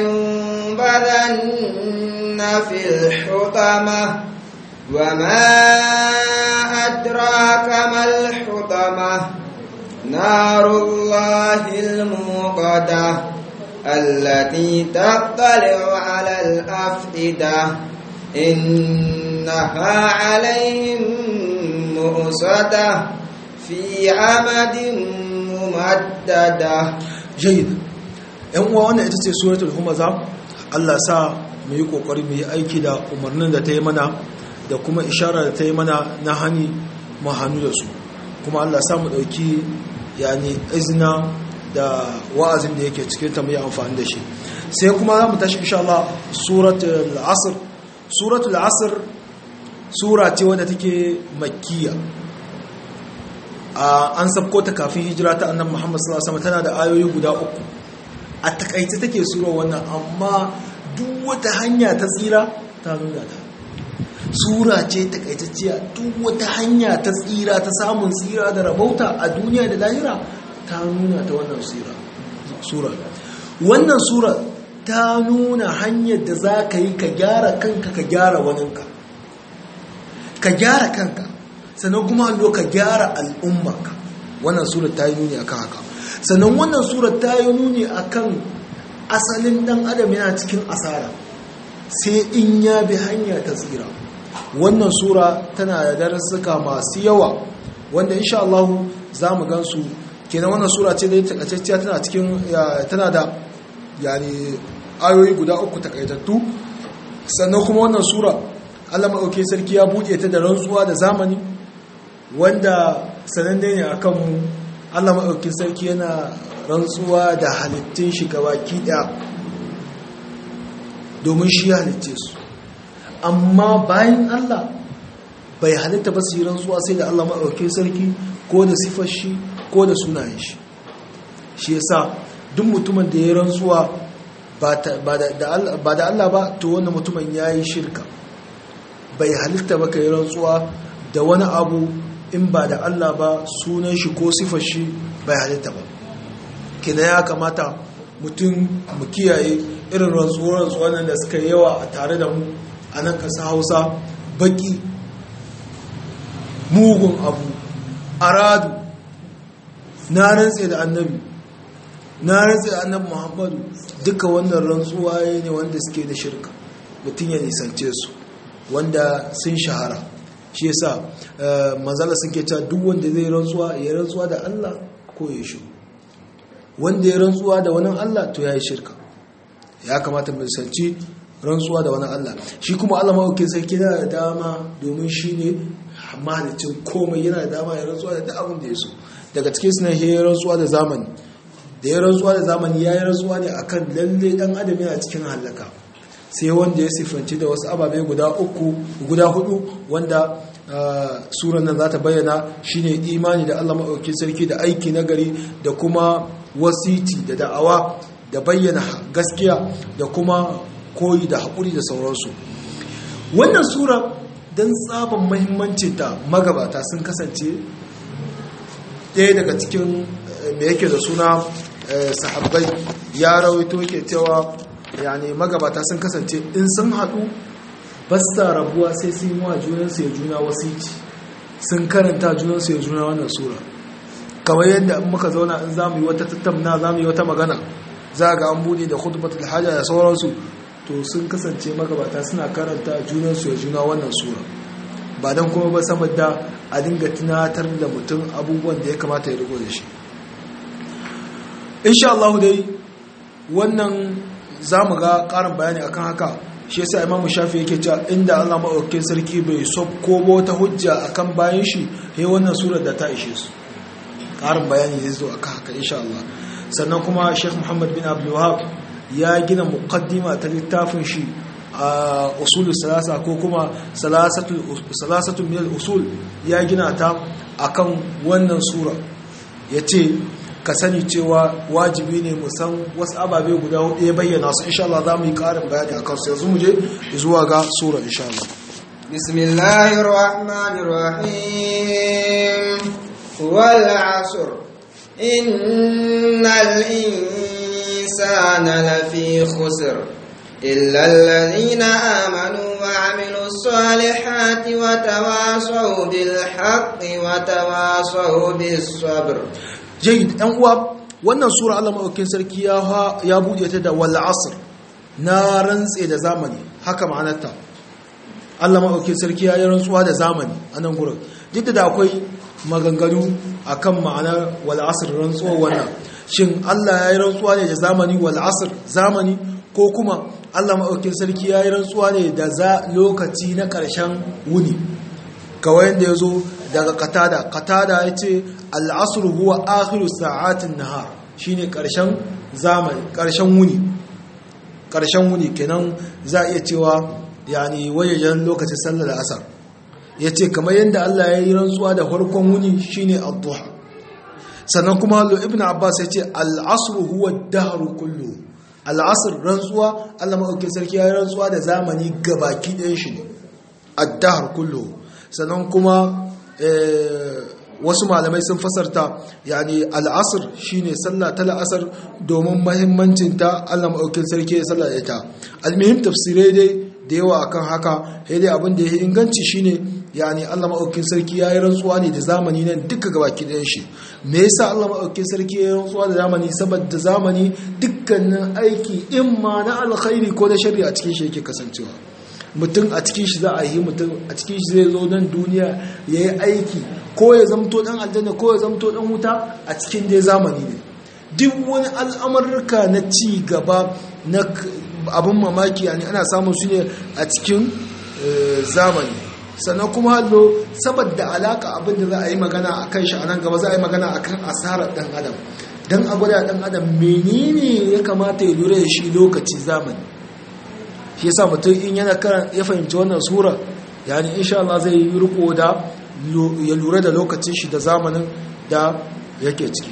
لينبذن في الحطمة وما أدراك ما الحطمة نار الله الموقدة التي تطلع على الأفئدة إنها عليهم مؤصدة في عمد ممددة جيد yan uwa wannan ita ce suratul humaza Allah sa mu yi kokari mu yi aiki da umarnin da ta yi mana da kuma ishara da ta yi mana na hani mu hannu da su kuma Allah sa mu dauki yani izina da wa'azin da yake cikin ta mu yi amfani da shi sai kuma za mu tashi insha Allah suratul asr suratul asr sura ce wadda take makkiya an sabko ta kafin hijira ta annabi Muhammad sallallahu alaihi wasallam tana da ayoyi guda uku a takaice take sura wannan amma duk wata hanya ta tsira ta nuna ta sura ce takaitacciya duk wata hanya ta tsira ta samun tsira da rabauta a duniya da lahira ta nuna ta wannan sura wannan sura ta nuna hanyar da za ka yi ka gyara kanka ka gyara waninka ka gyara kanka sannan kuma hallo ka gyara al'ummarka wannan sura ta yi nuni akan haka sannan wannan sura ta yi nuni akan asalin dan adam yana cikin asara sai in ya bi hanya ta tsira wannan sura tana da darasuka masu yawa wanda insha Allah za mu gansu kenan wannan sura ce da takaitacciya tana cikin tana da yani ayoyi guda uku takaitattu sannan kuma wannan sura Allah maɗauke sarki ya buɗe ta da rantsuwa da zamani wanda sananne ne akan mu Allah maɗauki sarki yana rantsuwa da halittun shi gabaki ɗaya domin shi ya halitce su amma bayan Allah bai halitta ba su yi rantsuwa sai da Allah maɗauki sarki ko da sifar shi ko da sunayen shi shi yasa duk mutumin da ya rantsuwa ba da Allah ba to wannan mutumin ya yi shirka bai halitta ba ka yi rantsuwa da wani abu in ba da Allah ba sunan shi ko sifar shi bai halitta ba kina ya kamata mutum mu kiyaye irin rantsuwar nan da suka yawa a tare da mu a nan kasa hausa baki mugun abu aradu na rantse da annabi na rantsi annabi muhammadu duka wannan rantsuwa ne wanda suke da shirka mutum ya nisance su wanda sun shahara shi yasa manzala suke cewa duk wanda zai rantsuwa ya rantsuwa da Allah ko ya shi wanda ya rantsuwa da wani Allah to ya yi shirka ya kamata mu sanci rantsuwa da wani Allah shi kuma Allah maukin sarki yana da dama domin shi ne mahalicin komai yana da dama ya rantsuwa da duk abin da ya so daga cikin suna ya rantsuwa da zamani da ya rantsuwa da zamani ya yi rantsuwa ne akan lalle dan adam yana cikin halaka sai wanda ya siffanci da wasu ababe guda uku guda hudu wanda suran nan za ta bayyana shine imani da Allah maɗauki sarki da aiki nagari da kuma wasiti da da'awa da bayyana gaskiya da kuma koyi da haƙuri da sauransu wannan sura don tsaban mahimmancinta magabata sun kasance ɗaya daga cikin da yake da suna sahabbai ya rawaito yake cewa yani magabata sun kasance in sun haɗu ba sa rabuwa sai sun yi wa junansu ya juna wasiti sun karanta junansu ya juna wannan sura kamar yadda in muka zauna in za mu yi wata tattamna za mu yi wata magana za ga an buɗe da khutbatul hajja da sauransu to sun kasance magabata suna karanta junansu ya juna wannan sura ba don kuma ba saboda a dinga tunatar da mutum abubuwan da ya kamata ya rigo da shi insha Allah dai wannan za mu ga ƙarin bayani akan haka shi yasa imam shafi yake cewa inda Allah maɗaukakin sarki bai ko wata hujja akan bayan shi he wannan surar da ta ishe su ƙarin bayani zai zo akan haka insha Allah sannan kuma Sheikh Muhammad bin Abdul Wahhab ya gina muqaddima ta littafin shi a usul salasa ko kuma salasatu min al-usul ya gina ta akan wannan sura yace ka sani cewa wajibi ne mu san wasu ababe guda hudu ya bayyana su insha Allah za mu yi karin bayani a kansu yanzu mu je zuwa ga sura insha Allah bismillahir rahmanir rahim wal asr innal insana lafi khusr illa alladhina amanu wa amilus salihati wa tawasaw bil haqqi wa tawasaw bis sabr jayyid ɗan uwa wannan sura Allah maɗaukin sarki ya buɗe ta da wal asr na rantse da zamani haka ma'anarta Allah maɗaukin sarki ya yi rantsuwa da zamani a nan gurin duk da akwai maganganu akan ma'anar wal asr rantsuwa wannan shin Allah ya yi rantsuwa ne da zamani wal asr zamani ko kuma Allah maɗaukin sarki ya yi rantsuwa ne da lokaci na ƙarshen wuni kawai yadda ya zo daga katada katada ya ce al'asur huwa akhiru sa'atin nahar shine karshen zamani karshen wuni karshen wuni kenan za a iya cewa yani wajejen lokacin sallar asar ya ce kamar yadda Allah ya yi rantsuwa da farkon wuni shine ad-duha sannan kuma lo ibn abbas ya ce al'asr huwa dahru kullu al'asr rantsuwa Allah maɗaukin sarki ya yi rantsuwa da zamani gabaki ɗayan shi ne ad-dahr kullu sannan kuma wasu malamai sun fasarta yani al'asr shine sallah ta la'asar domin mahimmancin ta Allah maɗaukin sarki ya sallah da ita almihim tafsirai dai da yawa akan haka sai dai abin da ya inganci shine yani Allah maɗaukin sarki ya yi rantsuwa ne da zamani nan duka gabaki ɗayan shi me yasa Allah maɗaukin sarki ya yi rantsuwa da zamani saboda zamani dukkanin aiki in ma na alkhairi ko na shari'a cikin shi yake kasancewa mutum a cikin shi za a yi mutum a cikin shi zai zo nan duniya ya yi aiki ko ya zamto dan aljanna ko ya zamto dan wuta a cikin dai zamani ne duk wani al'amurka na ci gaba na abin mamaki yani ana samun su ne a cikin zamani sannan kuma hallo saboda alaka abin da za a yi magana a kan shi a nan gaba za a yi magana a kan asarar dan adam don a gwada dan adam menene ya kamata ya lura da shi lokaci zamani shi yasa mutum in yana karan ya fahimci wannan sura yani insha Allah zai yi riko da ya lura da lokacin shi da zamanin da yake ciki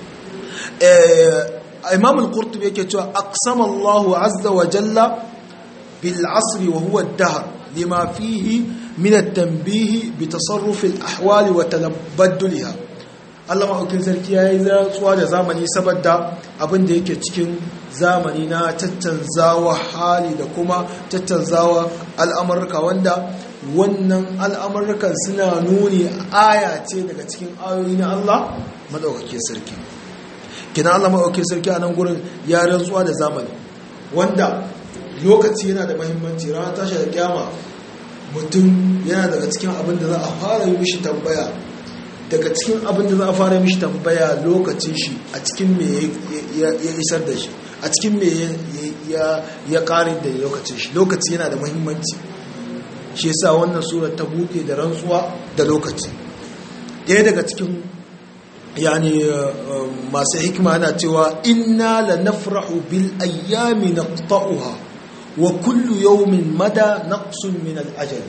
imam al-qurtubi yake cewa aqsama Allah azza wa jalla bil asri wa huwa ad-dahr lima fihi min at-tanbih bi tasarruf al-ahwal wa talabbadulha Allah ma'aukin sarki ya yi zatsuwa da zamani saboda abin da yake cikin zamani na tattanzawa hali da kuma tattanzawa al'amurka wanda wannan al'amurkan suna nuni aya ce daga cikin ayoyi na Allah maɗaukakin sarki kina Allah maɗauki sarki a nan gurin ya rantsuwa da zamani wanda lokaci yana da mahimmanci ranar tashi da kyama mutum yana daga cikin abin da za a fara yi mishi tambaya daga cikin abin da za a fara yi mishi tambaya lokacin shi a cikin me ya isar da shi a cikin me ya ƙarin da lokacin shi lokaci yana da mahimmanci shi yasa wannan surar ta buɗe da rantsuwa da lokaci ɗaya daga cikin yani masu hikima yana cewa inna la nafrahu bil ayyami naqta'uha wa kullu yawmin mada naqsun min al ajal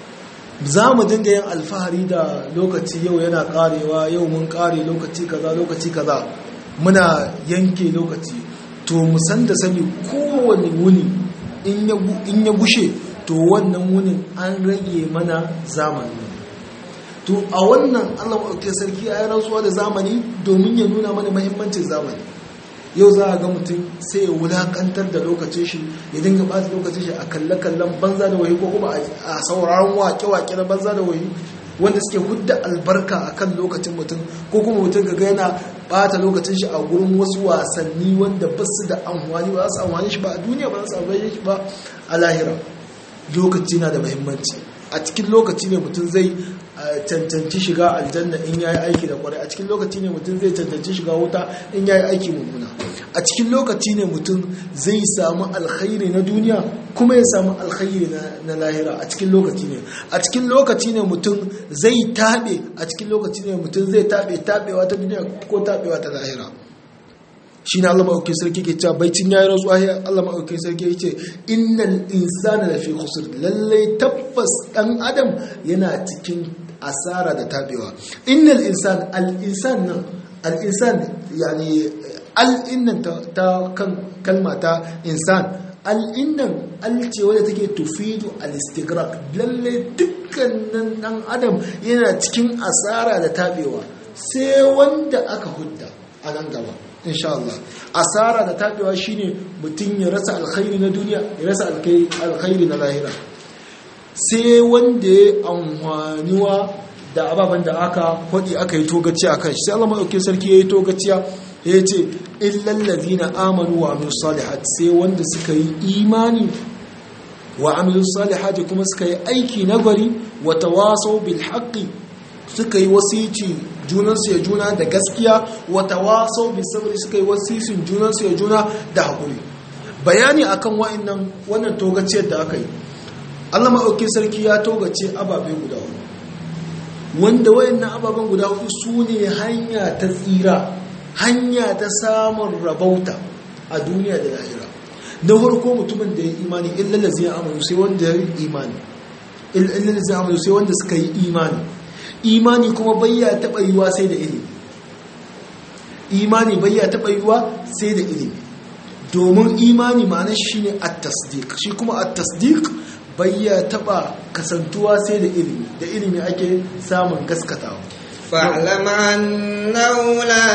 za mu dinga yin alfahari da lokaci yau yana karewa yau mun kare lokaci kaza lokaci kaza muna yanke lokaci to mu san da sani kowane wuni in ya gushe to wannan wunin an rage mana zamani to a wannan allah maɗauki sarki a yi rantsuwa da zamani domin ya nuna mana mahimmancin zamani yau za a ga mutum sai ya wulakantar da lokacin shi ya dinga ɓata lokacin shi a kalle-kallen banza da wahi ko kuma a sauraron wake-wake na banza da wahi wanda suke hudda albarka a kan lokacin mutum ko kuma mutum ga yana ɓata lokacin shi a gurin wasu wasanni wanda ba su da amfani ba su amfani shi ba a duniya ba su amfani shi ba a lahira lokaci na da mahimmanci a cikin lokaci ne mutum zai cancanci shiga aljanna in yayi aiki da kwarai a cikin lokaci ne mutum zai cancanci shiga wuta in yayi aiki mummuna a cikin lokaci ne mutum zai samu alkhairi na duniya kuma ya samu alkhairi na lahira a cikin lokaci ne a cikin lokaci ne mutum zai tabe a cikin lokaci ne mutum zai tabe tabewa ta duniya ko tabewa ta lahira shi ne Allah maɗauki sarki ke cewa baicin ya yi rantsuwa ya Allah maɗauki sarki ya ce innal insana da fi khusr lallai tabbas ɗan adam yana cikin asara da tabewa innal insan al insan nan al insan yani al innan ta kan kalma ta insan al innan al ce wadda take tufidu al istighraq lallai dukkanin ɗan adam yana cikin asara da tabewa sai wanda aka hudda a nan gaba insha Allah asara da tabewa shine mutum ya rasa alkhairi na duniya ya rasa alkhairi na lahira sai wanda ya amfaniwa da ababen da aka kwadi aka yi togaci a kan shi sai Allah maɗauki sarki ya yi togaciya ya ce illallazi na amanu wa amilu salihat sai wanda suka yi imani wa amilu salihat kuma suka yi aiki nagari wa tawasau bil haqqi suka yi wasici junansu ya juna da gaskiya wata wasau bi sabri suka yi wasicin junansu ya juna da haƙuri bayani akan wa'annan wannan togaciyar da aka yi Allah maɗauki sarki ya togace ababe guda hudu wanda wa'annan ababen guda hudu su ne hanya ta tsira hanya ta samun rabauta a duniya da lahira na farko mutumin da ya imani illalazi ya amalu sai wanda ya yi imani illalazi ya amalu sai wanda suka yi imani imani kuma bayya taɓa yiwa sai da ilimi imani bayya taɓa yiwa sai da ilimi domin imani ma'anar shi ne at-tasdiq shi kuma at-tasdiq bayya taɓa kasantuwa sai da ilimi da ilimi ake samun gaskatawa فاعلم أنه لا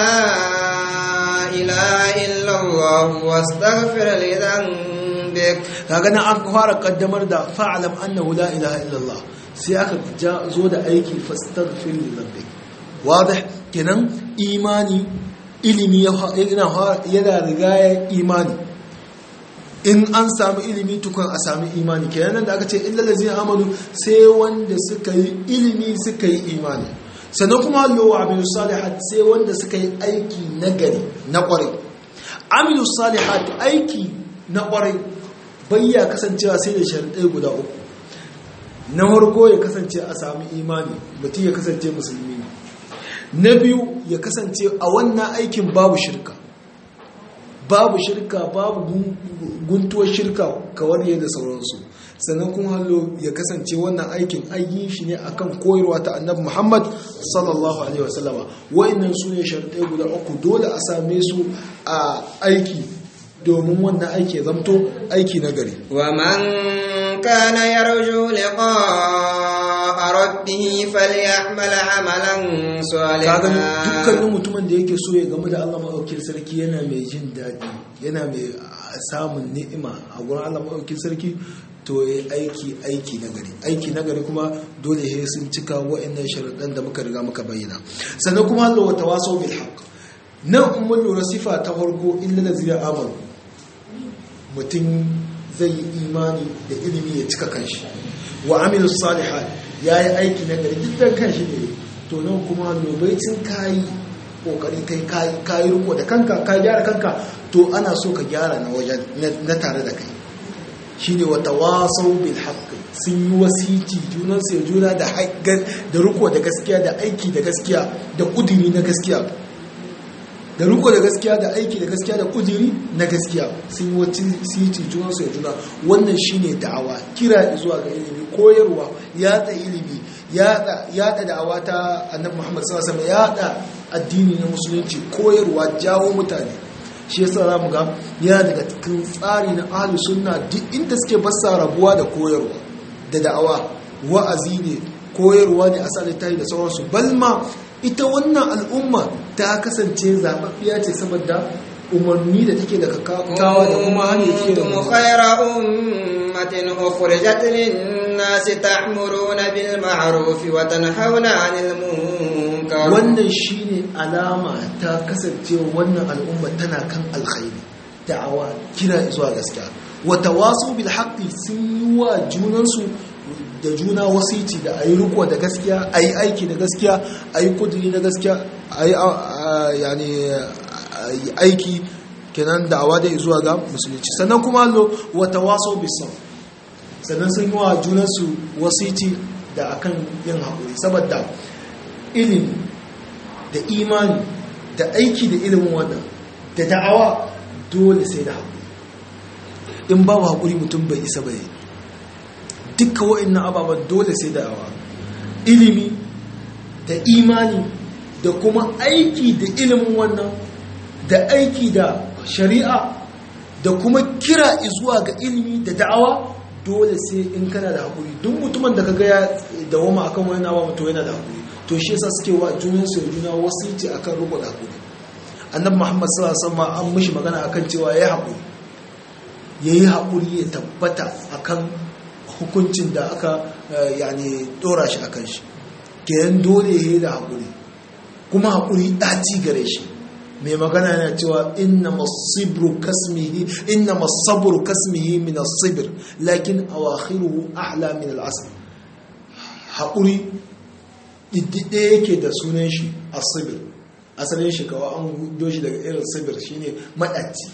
إله إلا الله واستغفر لذنبك kaga nan an fara kaddamar da fa'alam annahu la ilaha illallah sai aka zo da aiki fastaghfir li rabbik wadih kenan imani ilimi yana yana rigaya imani in an samu ilimi tukun a sami imani kenan da aka ce illal ladzina amanu sai wanda suka yi ilimi suka yi imani sannan kuma allo wa amilu salihat sai wanda suka yi aiki nagari na kwarai amilu salihat aiki na kwarai bayya kasancewa sai da sharadai guda uku na farko ya kasance a sami imani mutum ya kasance musulmi ne na biyu ya kasance a wannan aikin babu shirka babu shirka babu guntuwar shirka kawar da sauransu sannan kuma hallo ya kasance wannan aikin ayi shi ne akan koyarwa ta annabi Muhammad sallallahu alaihi wasallama wayannan su ne sharuɗai guda uku dole a same su a aiki domin wannan aiki ya zamto aiki na gari wa man kana yarju liqa'a rabbih falyamal amalan kaga salihan dukkanin mutumin da yake so ya gamu da Allah maɗaukin sarki yana mai jin daɗi yana mai samun ni'ima a gurin Allah maɗaukin sarki to ya aiki aiki na gari aiki na gari kuma dole ya sun cika wa'annan sharaɗan da muka riga muka bayyana sannan kuma Allah wata waso bil haqq nan in mun lura sifa ta farko illa da zira amal mutum zai yi imani da ilimi ya cika kanshi wa amilu salihat ya yi aiki na gari dukkan kanshi ne to nan kuma lobaicin kayi kokari kai kayi kayi riko da kanka ka gyara kanka to ana so ka gyara na wajen na tare da kai shine wata wasau bil haqqi sun yi wasiti junan sai juna da da riko da gaskiya da aiki da gaskiya da kudiri na gaskiya da riko da gaskiya da aiki da gaskiya da kudiri na gaskiya sun yi wasiti junan sai juna wannan shine da'awa kira zuwa ga ilimi koyarwa yada ilimi yada yada da'awa ta annabi Muhammad sallallahu alaihi wasallam yada addini na musulunci koyarwa jawo mutane shi yasa za mu ga yana daga cikin tsari na ahlus sunna duk inda suke basa rabuwa da koyarwa da da'awa wa'azi ne koyarwa ne a sa littafi da sauransu balma ita wannan al'umma ta kasance zababbiya ce saboda umarni da take da kawo da kuma hanyar take da kuntum khayra ummatin ukhrijat lin-nasi ta'muruna bil ma'ruf wa tanhauna 'anil munkar wannan shine alama ta kasancewa wannan al'umma tana kan alkhairi da'awa kira zuwa gaskiya wa tawasu bil haqqi sun yi wa junansu da juna wasiti da ayi riko da gaskiya ayi aiki da gaskiya ayi kudiri da gaskiya ayi yani aiki kenan da'awa da zuwa ga musulunci sannan kuma allo wa tawasu bis sabr sannan sun yi wa junansu wasiti da akan yin haƙuri saboda ilimi da imani da aiki da ilimin wannan da da'awa dole sai da haƙuri in babu haƙuri mutum bai isa bai dukka wa'annan ababen dole sai da'awa ilimi da imani da kuma aiki da ilimin wannan da aiki da shari'a da kuma kira zuwa ga ilimi da da'awa dole sai in kana da haƙuri duk mutumin da kaga ya dawama akan wani abu to yana da haƙuri to shi yasa suke wa junan su juna wasiti akan rubu da haƙuri annabi muhammad sallallahu alaihi wasallam an mishi magana akan cewa yayi haƙuri yayi haƙuri ya tabbata akan hukuncin da aka yani dora shi akan shi kenan dole yayi da haƙuri kuma haƙuri ɗaci gare shi mai magana yana cewa inna masibru kasmihi inna masabru kasmihi min as-sibr lakin awakhiruhu ahla min al-asr haƙuri ɗiɗɗiɗe yake da sunan shi as-sibr asalin shi kawai an hudo shi daga irin sibir shine maɗaci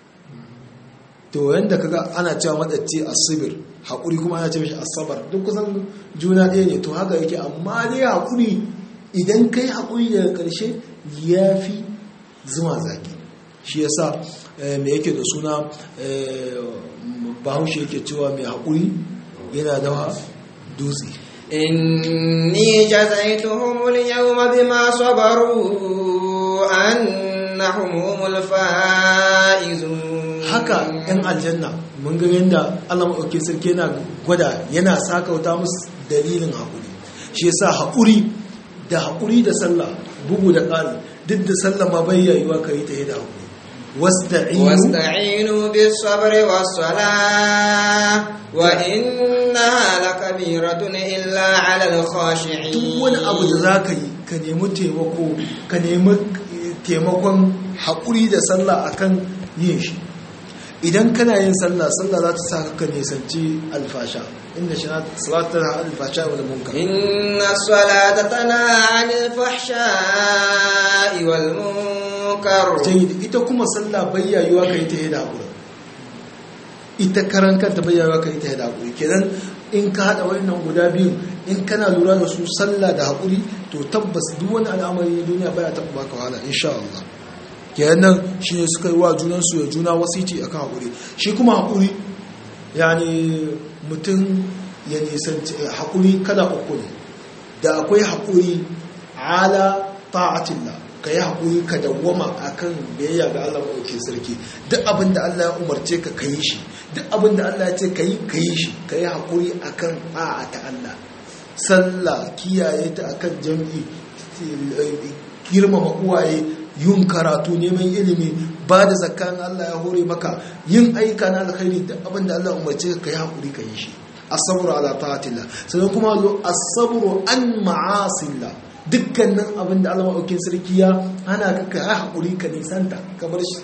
to yanda kaga ana cewa maɗaci as-sibr haƙuri kuma ana ce mishi as-sabar duk kusan juna ɗaya ne to haka yake amma dai haƙuri idan kai haƙuri daga ƙarshe yafi zuma zaki shi yasa me yake da suna bahaushe yake cewa mai haƙuri yana da dutse إني جزيتهم اليوم بما صبروا أنهم هم الفائزون haka ‘yan aljanna mun ga yadda Allah maɗauki sarki yana gwada yana sakauta musu dalilin haƙuri shi yasa haƙuri da haƙuri da sallah bugu da ƙari duk da sallah ma bai yayuwa ka yi ta yi da haƙuri واستعينوا بالصبر والصلاة وإنها لكبيرة إلا على الخاشعين duk wani abu da za ka yi ka nemi taimako ka nemi taimakon haƙuri da sallah akan yin shi idan kana yin sallah sallah za ta sa ka nisanci alfasha inda shi salatu tana alfasha wal munkar inna salata tana anil fahsha'i wal munkar jayyid ita kuma sallah bayyayuwa ka yi ta da haƙuri ita karan kanta bayyayuwa ka yi ta da haƙuri kenan in ka haɗa wannan guda biyu in kana lura da su sallah da haƙuri to tabbas duk wani al'amari na duniya baya taɓa baka wahala insha Allah kenan shi ne suka yi wa junansu ya juna wasiti akan haƙuri shi kuma haƙuri yani mutum ya nisanci haƙuri kada uku ne da akwai haƙuri ala ta'atillah ka yi haƙuri ka dawwama akan biyayya ga Allah maɗauki sarki duk abin da Allah ya umarce ka ka yi shi duk abin da Allah ya ce ka yi ka yi shi ka yi haƙuri akan a'a ta Allah sallah kiyaye ta akan jam'i girmama uwaye yin karatu neman ilimi ba da zakkan Allah ya hore maka yin aika na alkhairi da abin da Allah umarce ka yi haƙuri ka yi shi asabru ala ta'atillah sannan kuma zo asabru an ma'asillah dukkanin abin da Allah maɗaukin sarki ya hana ka ka haƙuri ka nisanta kamar shi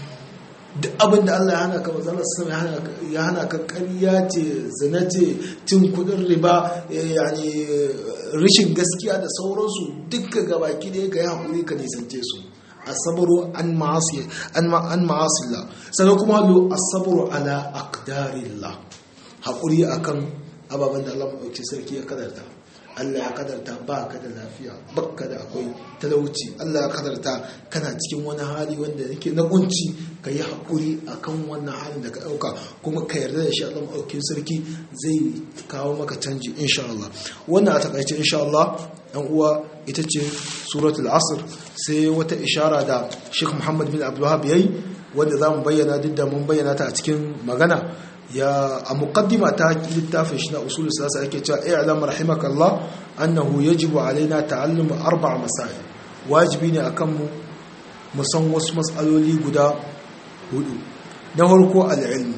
duk abin da Allah ya hana ka mazalar sama ya hana ka ƙarya ce zina ce cin kudin riba yani rishin gaskiya da sauransu dukka gabaki da ka yi haƙuri ka nisance su asabaru an ma'asi an ma'asillah sannan kuma hallo asabaru ala aqdarillah haƙuri akan ababen da Allah maɗauki sarki ya kadarta Allah ya kadarta ba ka da lafiya bakka da akwai talauci Allah ya kadarta kana cikin wani hali wanda yake na kunci ka yi haƙuri a kan wannan halin da ka ɗauka kuma ka yarda da shi Allah maɗaukin sarki zai kawo maka canji insha Allah wannan a takaice insha Allah ɗan uwa ita ce suratul asr sai wata ishara da Sheikh Muhammad bin Abdul Wahab yayi wanda za mu bayyana duk da mun bayyana ta a cikin magana ya a muqaddima ta littafin shi na usul siyasa yake cewa i'lam rahimakallah annahu yajibu alaina ta'allum arba' masail wajibi ne akan mu mu san wasu matsaloli guda hudu na farko al-ilm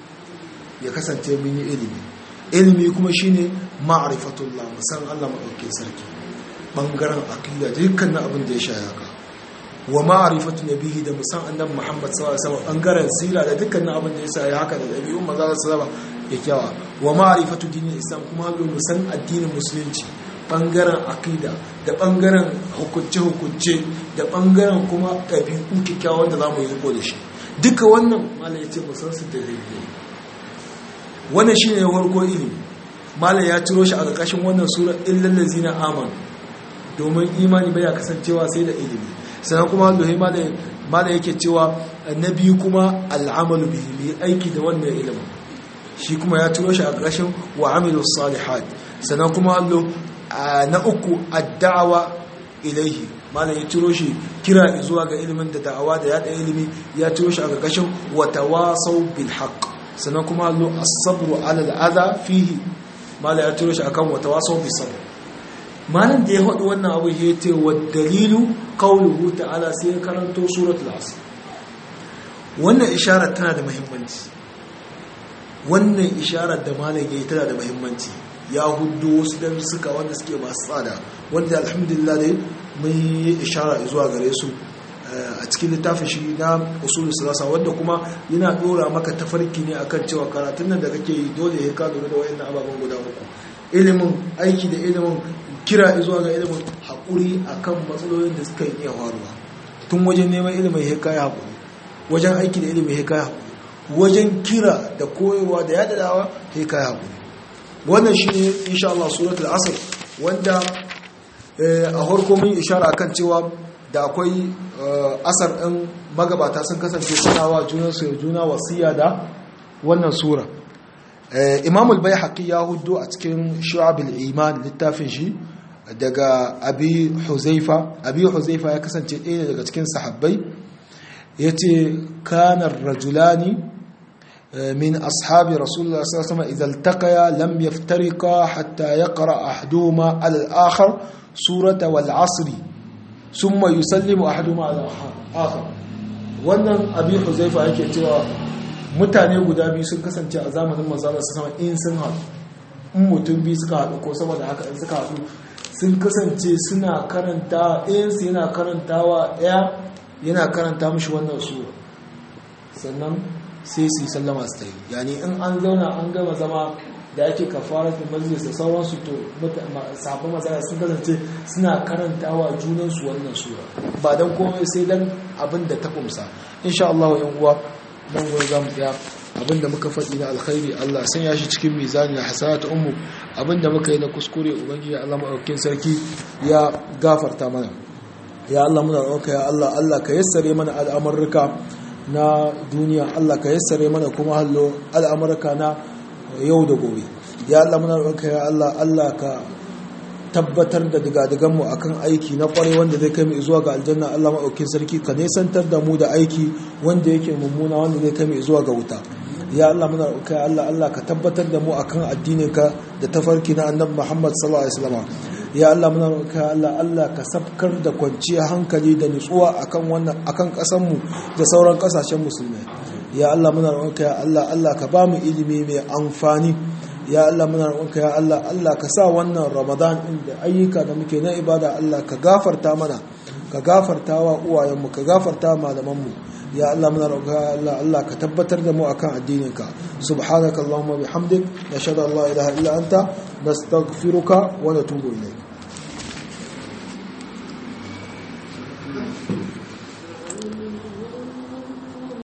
ya kasance mun yi ilimi ilimi kuma shine ma'rifatullah mu san Allah madaukakin sarki bangaren aqida dukkan abin da ya shaya ka wa ma'rifatu nabihi da musan annabi Muhammad sallallahu alaihi wasallam bangaren sira da dukkanin abin da yasa ya haka da dabi'un manzo sallallahu alaihi kyakkyawa wa ma'rifatu dinin islam kuma hallo musan addinin musulunci bangaren aqida da bangaren hukunce hukunce da bangaren kuma dabi'u kyakkyawa da zamu yi riko da shi duka wannan malai yace musan su da dalili wannan shine farko ilimi malai ya ciro shi a ƙarƙashin wannan sura illal ladzina amanu domin imani bai kasancewa sai da ilimi sannan kuma lohe ma da yake cewa na biyu kuma al'amalu bihi mai aiki da wannan ilimin shi kuma ya turo shi a ƙarshen wa amilu salihat sannan kuma allo na uku addawa ilaihi malam ya turo shi kira zuwa ga ilimin da da'awa da yada ilimi ya turo shi a ƙarƙashin wa tawasau bil haqq sannan kuma allo as-sabru ala al-adha fihi malam ya turo shi akan wa tawasau bis sabr malam da ya faɗi wannan abu ya ce wa dalilu qawluhu ta'ala sai ya karanto suratul asr wannan isharar tana da muhimmanci wannan isharar da malam ya yi tana da muhimmanci ya hudu wasu darussuka wanda suke masu tsada wanda alhamdulillah dai mun yi ishara zuwa gare su a cikin littafin shi na usulul salasa wanda kuma yana dora maka tafarki ne akan cewa karatun nan da kake yi dole ya ka lura da wayannan ababen guda uku ilimin aiki da ilimin kira zuwa ga ilimin haƙuri akan matsalolin da suka iya faruwa tun wajen neman ilimin ya kai haƙuri wajen aiki da ilimin ya kai haƙuri wajen kira da koyarwa da yada dawa ya kai haƙuri wannan shi ne insha Allah suratul asr wanda a harko mun ishara kan cewa da akwai asar ɗin magabata sun kasance suna wa junansu juna wasiya da wannan sura imam al-bayhaqi ya hudu a cikin shu'abul iman littafin shi daga abi huzaifa abi huzaifa ya kasance ɗaya daga cikin sahabbai yace kana rajulani min ashabi rasulullah sallallahu alaihi wasallam idza iltaqaya lam yaftariqa hatta yaqra ahaduhuma al-akhar surata wal asr thumma yusallimu ahaduhuma al-akhar wannan abi huzaifa yake cewa mutane guda biyu sun kasance a zamanin manzala su sama in sun haɗu in mutum biyu suka haɗu ko saboda haka in suka haɗu sun kasance suna karanta ɗayansu yana karantawa ɗaya yana karanta mashi wannan sura sannan sai su yi sallama su ta yi yani in an zauna an gama zama da ake kafara da majalis da sauransu to sabon matsala sun kasance suna karantawa junansu wannan sura ba don komai sai don abin da ta kumsa insha Allah wa 'yan uwa nan gwai za mu tsaya abinda muka faɗi na alkhairi Allah sanya shi cikin mizani na hasanatu ummu abinda muka yi na kuskure ubangiji Allah madaukakin sarki ya gafarta mana ya Allah muna roƙa ya Allah Allah ka yassare mana al'amurruka na duniya Allah ka yassare mana kuma hallo al'amurruka na yau da gobe ya Allah muna roƙa ya Allah Allah ka tabbatar da digadiganmu akan aiki na kwarai wanda zai kai mu zuwa ga aljanna Allah maɗaukin sarki ka nesantar da mu da aiki wanda yake mummuna wanda zai kai mu zuwa ga wuta ya Allah muna roƙa ya Allah Allah ka tabbatar da mu akan addininka da tafarki na annabi Muhammad sallallahu alaihi wasallam ya Allah muna roƙa ya Allah Allah ka sabkar da kwanciyar hankali da nutsuwa akan wannan akan ƙasar mu da sauran ƙasashen musulmai ya Allah muna roƙa ya Allah Allah ka ba mu ilimi mai amfani ya Allah muna roƙonka ya Allah Allah ka sa wannan Ramadan din da ayyuka da muke na ibada Allah ka gafarta mana ka gafarta wa uwayenmu ka gafarta malamanmu ya Allah muna roƙonka ya Allah Allah ka tabbatar da mu akan addininka subhanaka allahumma bihamdik nashhadu an la ilaha illa anta nastaghfiruka wa natubu ilayk